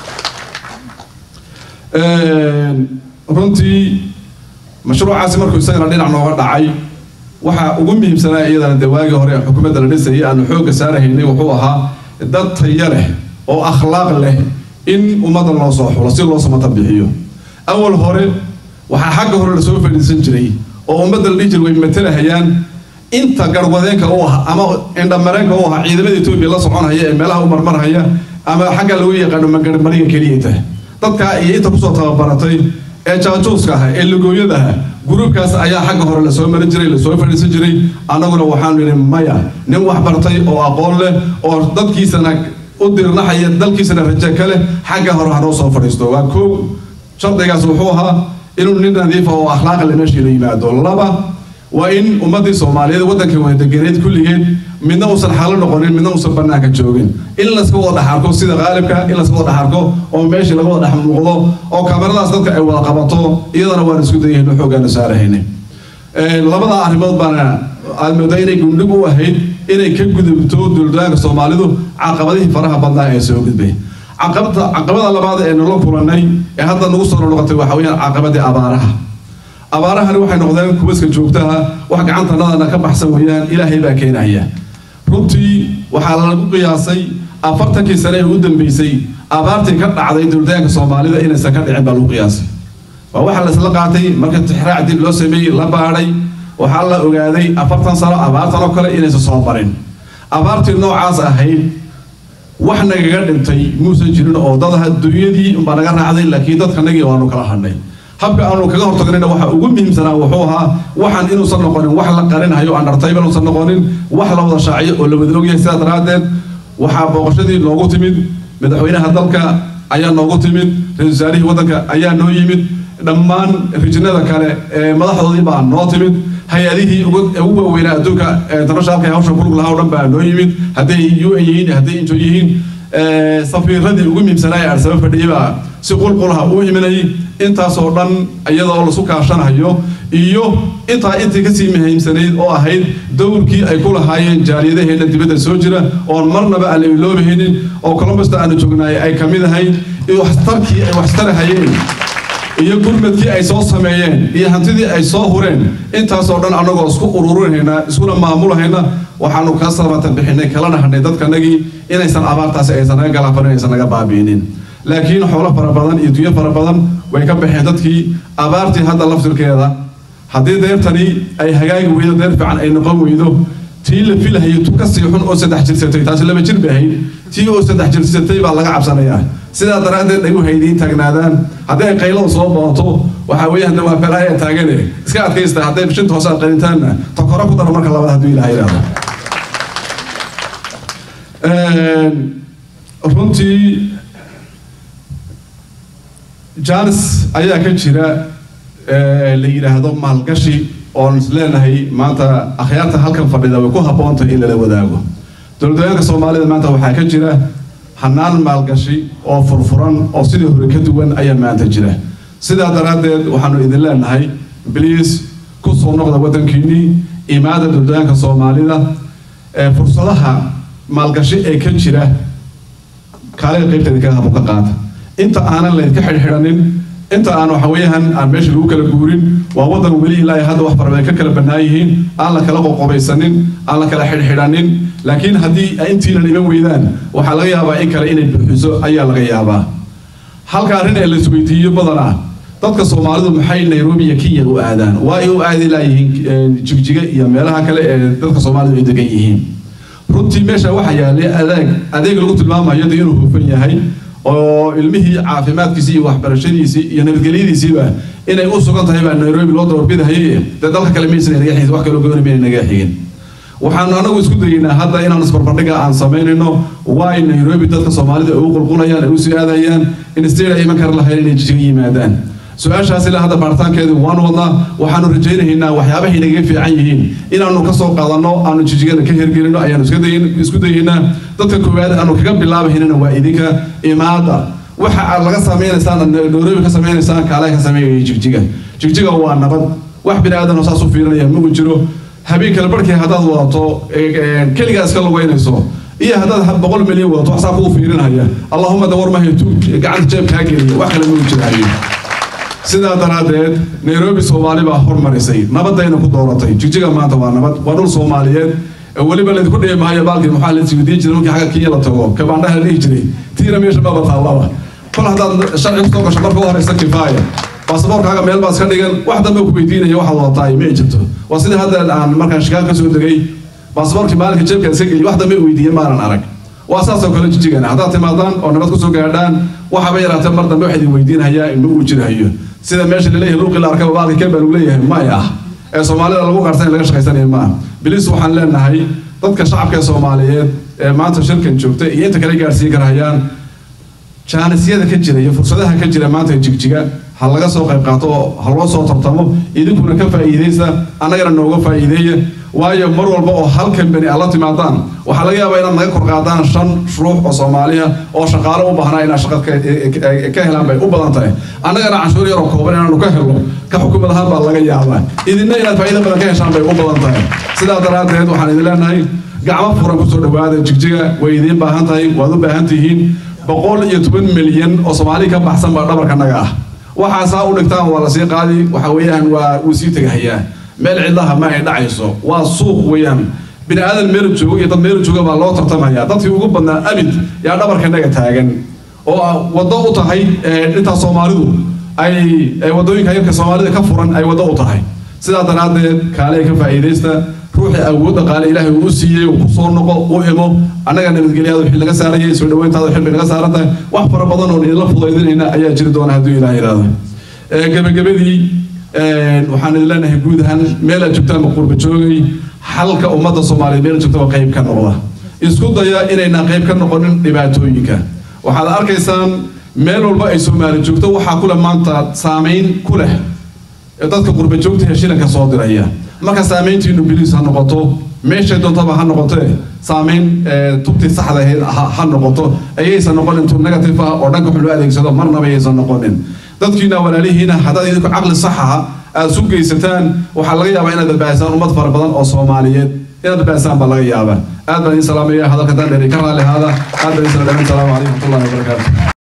runtii mashruucaasi markuu isagana dhinac nooga dhacay waxaa ugu muhiimsanaa iyadana dee waagii hore ee xukuumadda la dhisayay aanu xoogga saarahaynay wuxuu ahaa dad tayo leh oo akhlaaq leh in ummadda loo soo xulo si loo samata bixiyo awal hore waxaa xagga hore lasoo fadhiisan jiray oo ummadda la dhihi jiray way matalahayaan inta garwadeenka u ah ama indhamareenka u ah ciidamada etoobiya la soconhaya ee meelaha u marmarhaya ama xagga lagu yaqaano magarmariga keliyata dadkaa iyo inta kusoo tababaratay ee jaajuuska ah ee lugooyada ah gruubkaas ayaa xagga hore lasoo marin jiray lasoo fadhiisan jiray annaguna waxaanu yidhi maya nin wax bartay oo aqoon leh oo dadkiisana u dirnaxaya dalkiisana raje ka leh xagga hore hanoo soo fadhiisto waa kow shardigaas wuxuu ahaa inuu nin nadiifa oo akhlaaq leh meeshii la yimaado laba waa in ummaddii soomaaliyeed waddanka wada deganeed kulligeed midna uusan xalo noqonin midna uusan bannaanka joogin in layska wada dhex arko sida qaalibka in layska wada dhex arko oo meeshii laga wada dhex muuqdo oo kameradaas dadka ay wada qabato iyadana waan isku dayahayno xooggaanu saarahayne labada arrimood baana aad moodaa inay gundhig u ahayd inay ka gudubto duldaanka soomaalidu caqabadihii faraha badnaa ee soo gudbay caqabada caqabada labaad ee nala kulannay ee hadda nagu soo noqotay waxa weeyaan caqabadii abaaraha abaarahani waxay noqdeen kubaska joogtaha wax gacantanadana ka baxsan weeyaan ilaahay baa keenaya runtii waxaa lagu qiyaasay afartankii sane ee ugu dambeysay abaartii ka dhacday duldaanka soomaalida inaysan ka dhicin baa lagu qiyaasay waa waxa laisla qaatay marka tixraac dib loo sameeyey la baadhay waxaa la ogaaday afartan sano abaartan oo kale inaysan soo marin abaartii noocaas ahayd wax nagaga dhintay muusan jirin oo dad dunyadii unbaa naga raacday laakiin dadkanagii waanu kala hadhnay habka aanu kaga hortagnayna waxa ugu muhiimsanaa wuxuu ahaa waxaan inuusan noqonin wax la qarinhayo undertable inuusan noqonin wax la wada shaaciyo oo la wada ogyahay sidaa daraaddeed waxaa booqashadii noogu timid madaxweynaha dalka ayaa noogu timid ra-isul wasaarihii waddanka ayaa noo yimid dhammaan rijinada kale ee madaxdoodii baa noo timid hay-adihii ugu waaweynaa adduunka internationalka hawsha kulug lahaa o dhan baa noo yimid hadday u n yihiin hadday injo yihiin safiiradii ugu muhiimsanaa ee arsaba fadhiyay baa si qulqulaha u imanayay intaasoo dhan iyadoo lasu kaashanayo iyo intaa intii kasii muhiimsanayd oo ahayd dowrkii ay ku lahaayeen jaaliyadaheena dibadda soo jira oon marnaba aan la iloobahaynin oo columbusda aanu joognaay ay ka mid ahayd iyo waxtarkii ay waxtarahayeen iyo gurmadkii ay soo sameeyeen iyo hantidii ay soo hureen intaasoo dhan annagoo isku ururinayna iskuna maamulahayna waxaanu ka sabatan bixinay kala dhahnay dadkanagii inaysan abaartaasi aysan naga galaafanin aysan naga baabi'inin laakiin xoolo fara badan iyo dunyo fara badan way ka baxeen dadkii abaartii hadda laftirkeeda haddii deertani ay hagaagi weydo deer fiican ay noqon weydo tii la filahayo tu kasii xun oo saddex jirsatay taasi laba jir bay ahayd tii oo saddex jirsatay baa laga cabsanayaa sidaa daraaddeed ay u haydiin taagnaadaan haddii ay qaylada soo booto waxaa weeye hadda waa felaaya taagane iska adkaysta hadday bishinta hoose aad qalintaanna tokoro ku daro marka labaad hadduu ilaahay yidhaahdo runtii janis ayaa ka jira la yidhaahdo maalgashi oon is leenahay maanta akhyaarta halkan fadhida way ku habboontahay in lala wadaago dowladweynaanka soomaalida maanta waxaa ka jira hanaan maalgashi oo furfuran oo sidii hore ka duwan ayaa maanta jira sidaa daraaddeed waxaanu idin leenahay bliis ku soo noqda waddankiinnii imaada dowladweynaanka soomaalida ee fursadaha maalgashi ee ka jira kaaliga qaybteeda kaga habu ka qaata inta aanan laydka xidhxidhanin inta aan waxa weeyaan aan meesha lagu kala guurin waa waddan weli ilaa hadda wax farabadan ka kala bannaan yihiin aan la kala qoqobaysanin aan la kala xidhxidhanin laakiin haddii intiinan iman weydaan waxaa laga yaabaa in kale inay buuxiso ayaa laga yaabaa halka arrin ee la isweydiiyo badanaa dadka soomaalidu maxay nairobi iyo kenya u aadaan waa ay u aadi laayihiin jigjiga iyo meelaha kale ee dadka soomaalidu ay degan yihiin runtii meesha waxaa yaalay adeeg adeeg lagu tilmaamayo dee inuu hufan yahay oo ilmihii caafimaadkiisii iyo waxbarashadiisii iyo nabadgelyadiisiiba inay u sugan tahay baa nairobi loo dabarbidahaye dee dalka kale maysan naga xigin wax kaloo gooni mayna naga xigin waxaanu anagu isku dayeynaa hadda inaan isbarbardhiga aan samaynayno waa ay nairobi dadka soomaalida ay u qulqulayaan ay u sii aadayaan in state ay iman kara lahayn inay jijiga yimaadaan su-aashaas ilaa hadda baaritaankeedu waanu wadnaa waxaanu rajaynaynaa waxyaabahay nagaga fiican yihiin inaanu ka soo qaadanno aanu jijigada ka hirgelino ayaanu isku dayaynaa dadka koowaad aanu kaga bilaabahaynana waa idinka imaada waxa aad laga samaynaysaan nairobi ka samaynaysaan kaale ka sameeyay jigjiga jigjiga waa nabad wax bini aadan saas u fiirinaya ma uu jiro habeen kale barkii haddaad wadato keligaa iska lugeynayso iyo haddaad boqol milyan wadato wax saa kuu fiirinaya allahuma dawar mahay gacanta jeeb kaa geliya wax kale ma uu jiraayo sidaa daraaddeed nairobi soomaali baa hormarisay nabadayna ku dooratay jigjiga maanta waa nabad waa dhul soomaaliyeed weliba laydinku dhihi maayo baalkii maxaa la isweydiin jiray markii xagga kenya la tago kabaandhaha la dhihi jiray tiina meesha maba taallaba kol haddaad sharci kusoo gasho marka u horeysa kifaaya baasaboorkaaga meel baa iska dhigan wax dambe ku weydiinaya waxaad wadataa ma jirto waa sidii hadda aan markaan shikaag ka soo degay baasaboorkii maalinka jeebkaan iska geliy wax dambe weydiiye maanan arag waa saasoo kale jijigana haddaad timaadaan oo nabad kusoo gaadhaan waxaba yaraatee mar dambe wax idin weydiinhayaa ma uu jirahayo sida meesha laleeyahay luuqii la arkaba baalka keen baa lagu leeyahay may ah ee soomaalida lagu qarsan in laga shaqaysanaya ma ah bilis waxaan leenahay dadka shacabka ee soomaaliyeed ee maanta shirkan joogta iyo inta kale gaarsiin karahayaan jaanisyada ka jira iyo fursadaha ka jira maanta jigjiga ha laga soo qayb qaato oo ha loo soo tartamo idinkuna ka faa'iidaysa annagana nooga faa'iideeya waayo mar walba oo hal kambani aad la timaadaan waxaa laga yaabaa inaad naga kor qaadaan shan ruux oo soomaaliya oo shaqaale u baahnaa inaad shaqa ka- ka- ka helaan bay u badan tahay annagana canshuur yaroo kooban inaanu ka helno ka xukumad ahaan baa laga yaabaa idinna inaad faa'iido badan ka heshaan bay u badan tahay sidaa daraaddeed waxaan idin leenahay gacmo furan kusoo dhawaada jigjiga way idiin baahan tahay waad u baahan tihiin boqol iyo toban milyan oo soomaali ka baxsan baa dhabarkanaga ah waxaasaa u dhigtaan waa lasii qaadi waxa weeyaan waa wuu sii tegahayaa meel cidlaha ma ay dhacayso waa suuq weeyaan bini aadan meel joogo iyo dad meel jooga baa loo tartamaya dadkii ugu badnaa abid yaa dhabarkanaga taagan oo ah waddo u tahay eh, intaa soomaalidu ay ay waddooyinka yarka soomaalida ka furan ay waddo u tahay sidaa daraaddeed kaale ka faa'iidaysta ruuxii awoodda qaale ilaahay uu u siiyey uu ku soo noqo u imo annaga nabadgelyaada wixii laga saarayay soo dhaweyntaada xilbi laga saaran tahay wax fara badan oo idinla fudaydinayna ayaa jiri doona hadduu ilaah yidhaahdo Eh, gebagabadii eh, waxaan idin leenahay guud ahaan meel aad joogtaan ma qurba joogay xalka ummadda soomaaliyeed meel aad joogtaan qayb ka noqda isku daya inayna qayb ka noqonin dhibaatooyinka waxaad arkaysaan meel walba ay soomaali joogto waxaa ku leh maanta saameyn ku leh ee dadka qurba joogta ee shilanka soo diraya marka saameyntiinu biliis ha noqoto meeshay doontaba ha noqotee saameyn eh, tubtii saxda ahayd ha ha noqoto ayaysan noqonin tu negative ah oo dhanka wax loo adeegsado marnaba ayaysan noqonin dadkiina walaalihiina haddaad idinku caqli sax ah aad su geysataan waxaa laga yaabaa inaad badbaadisaan ummad fara badan oo soomaaliyeed inaad badbaadisaan baa laga yaabaa aad baan idin salaamaya hadalka daan dheeri ka raalli ahaada aad baan idin salaamay asalaamu calaykum waraxmatullahi wabarakaatu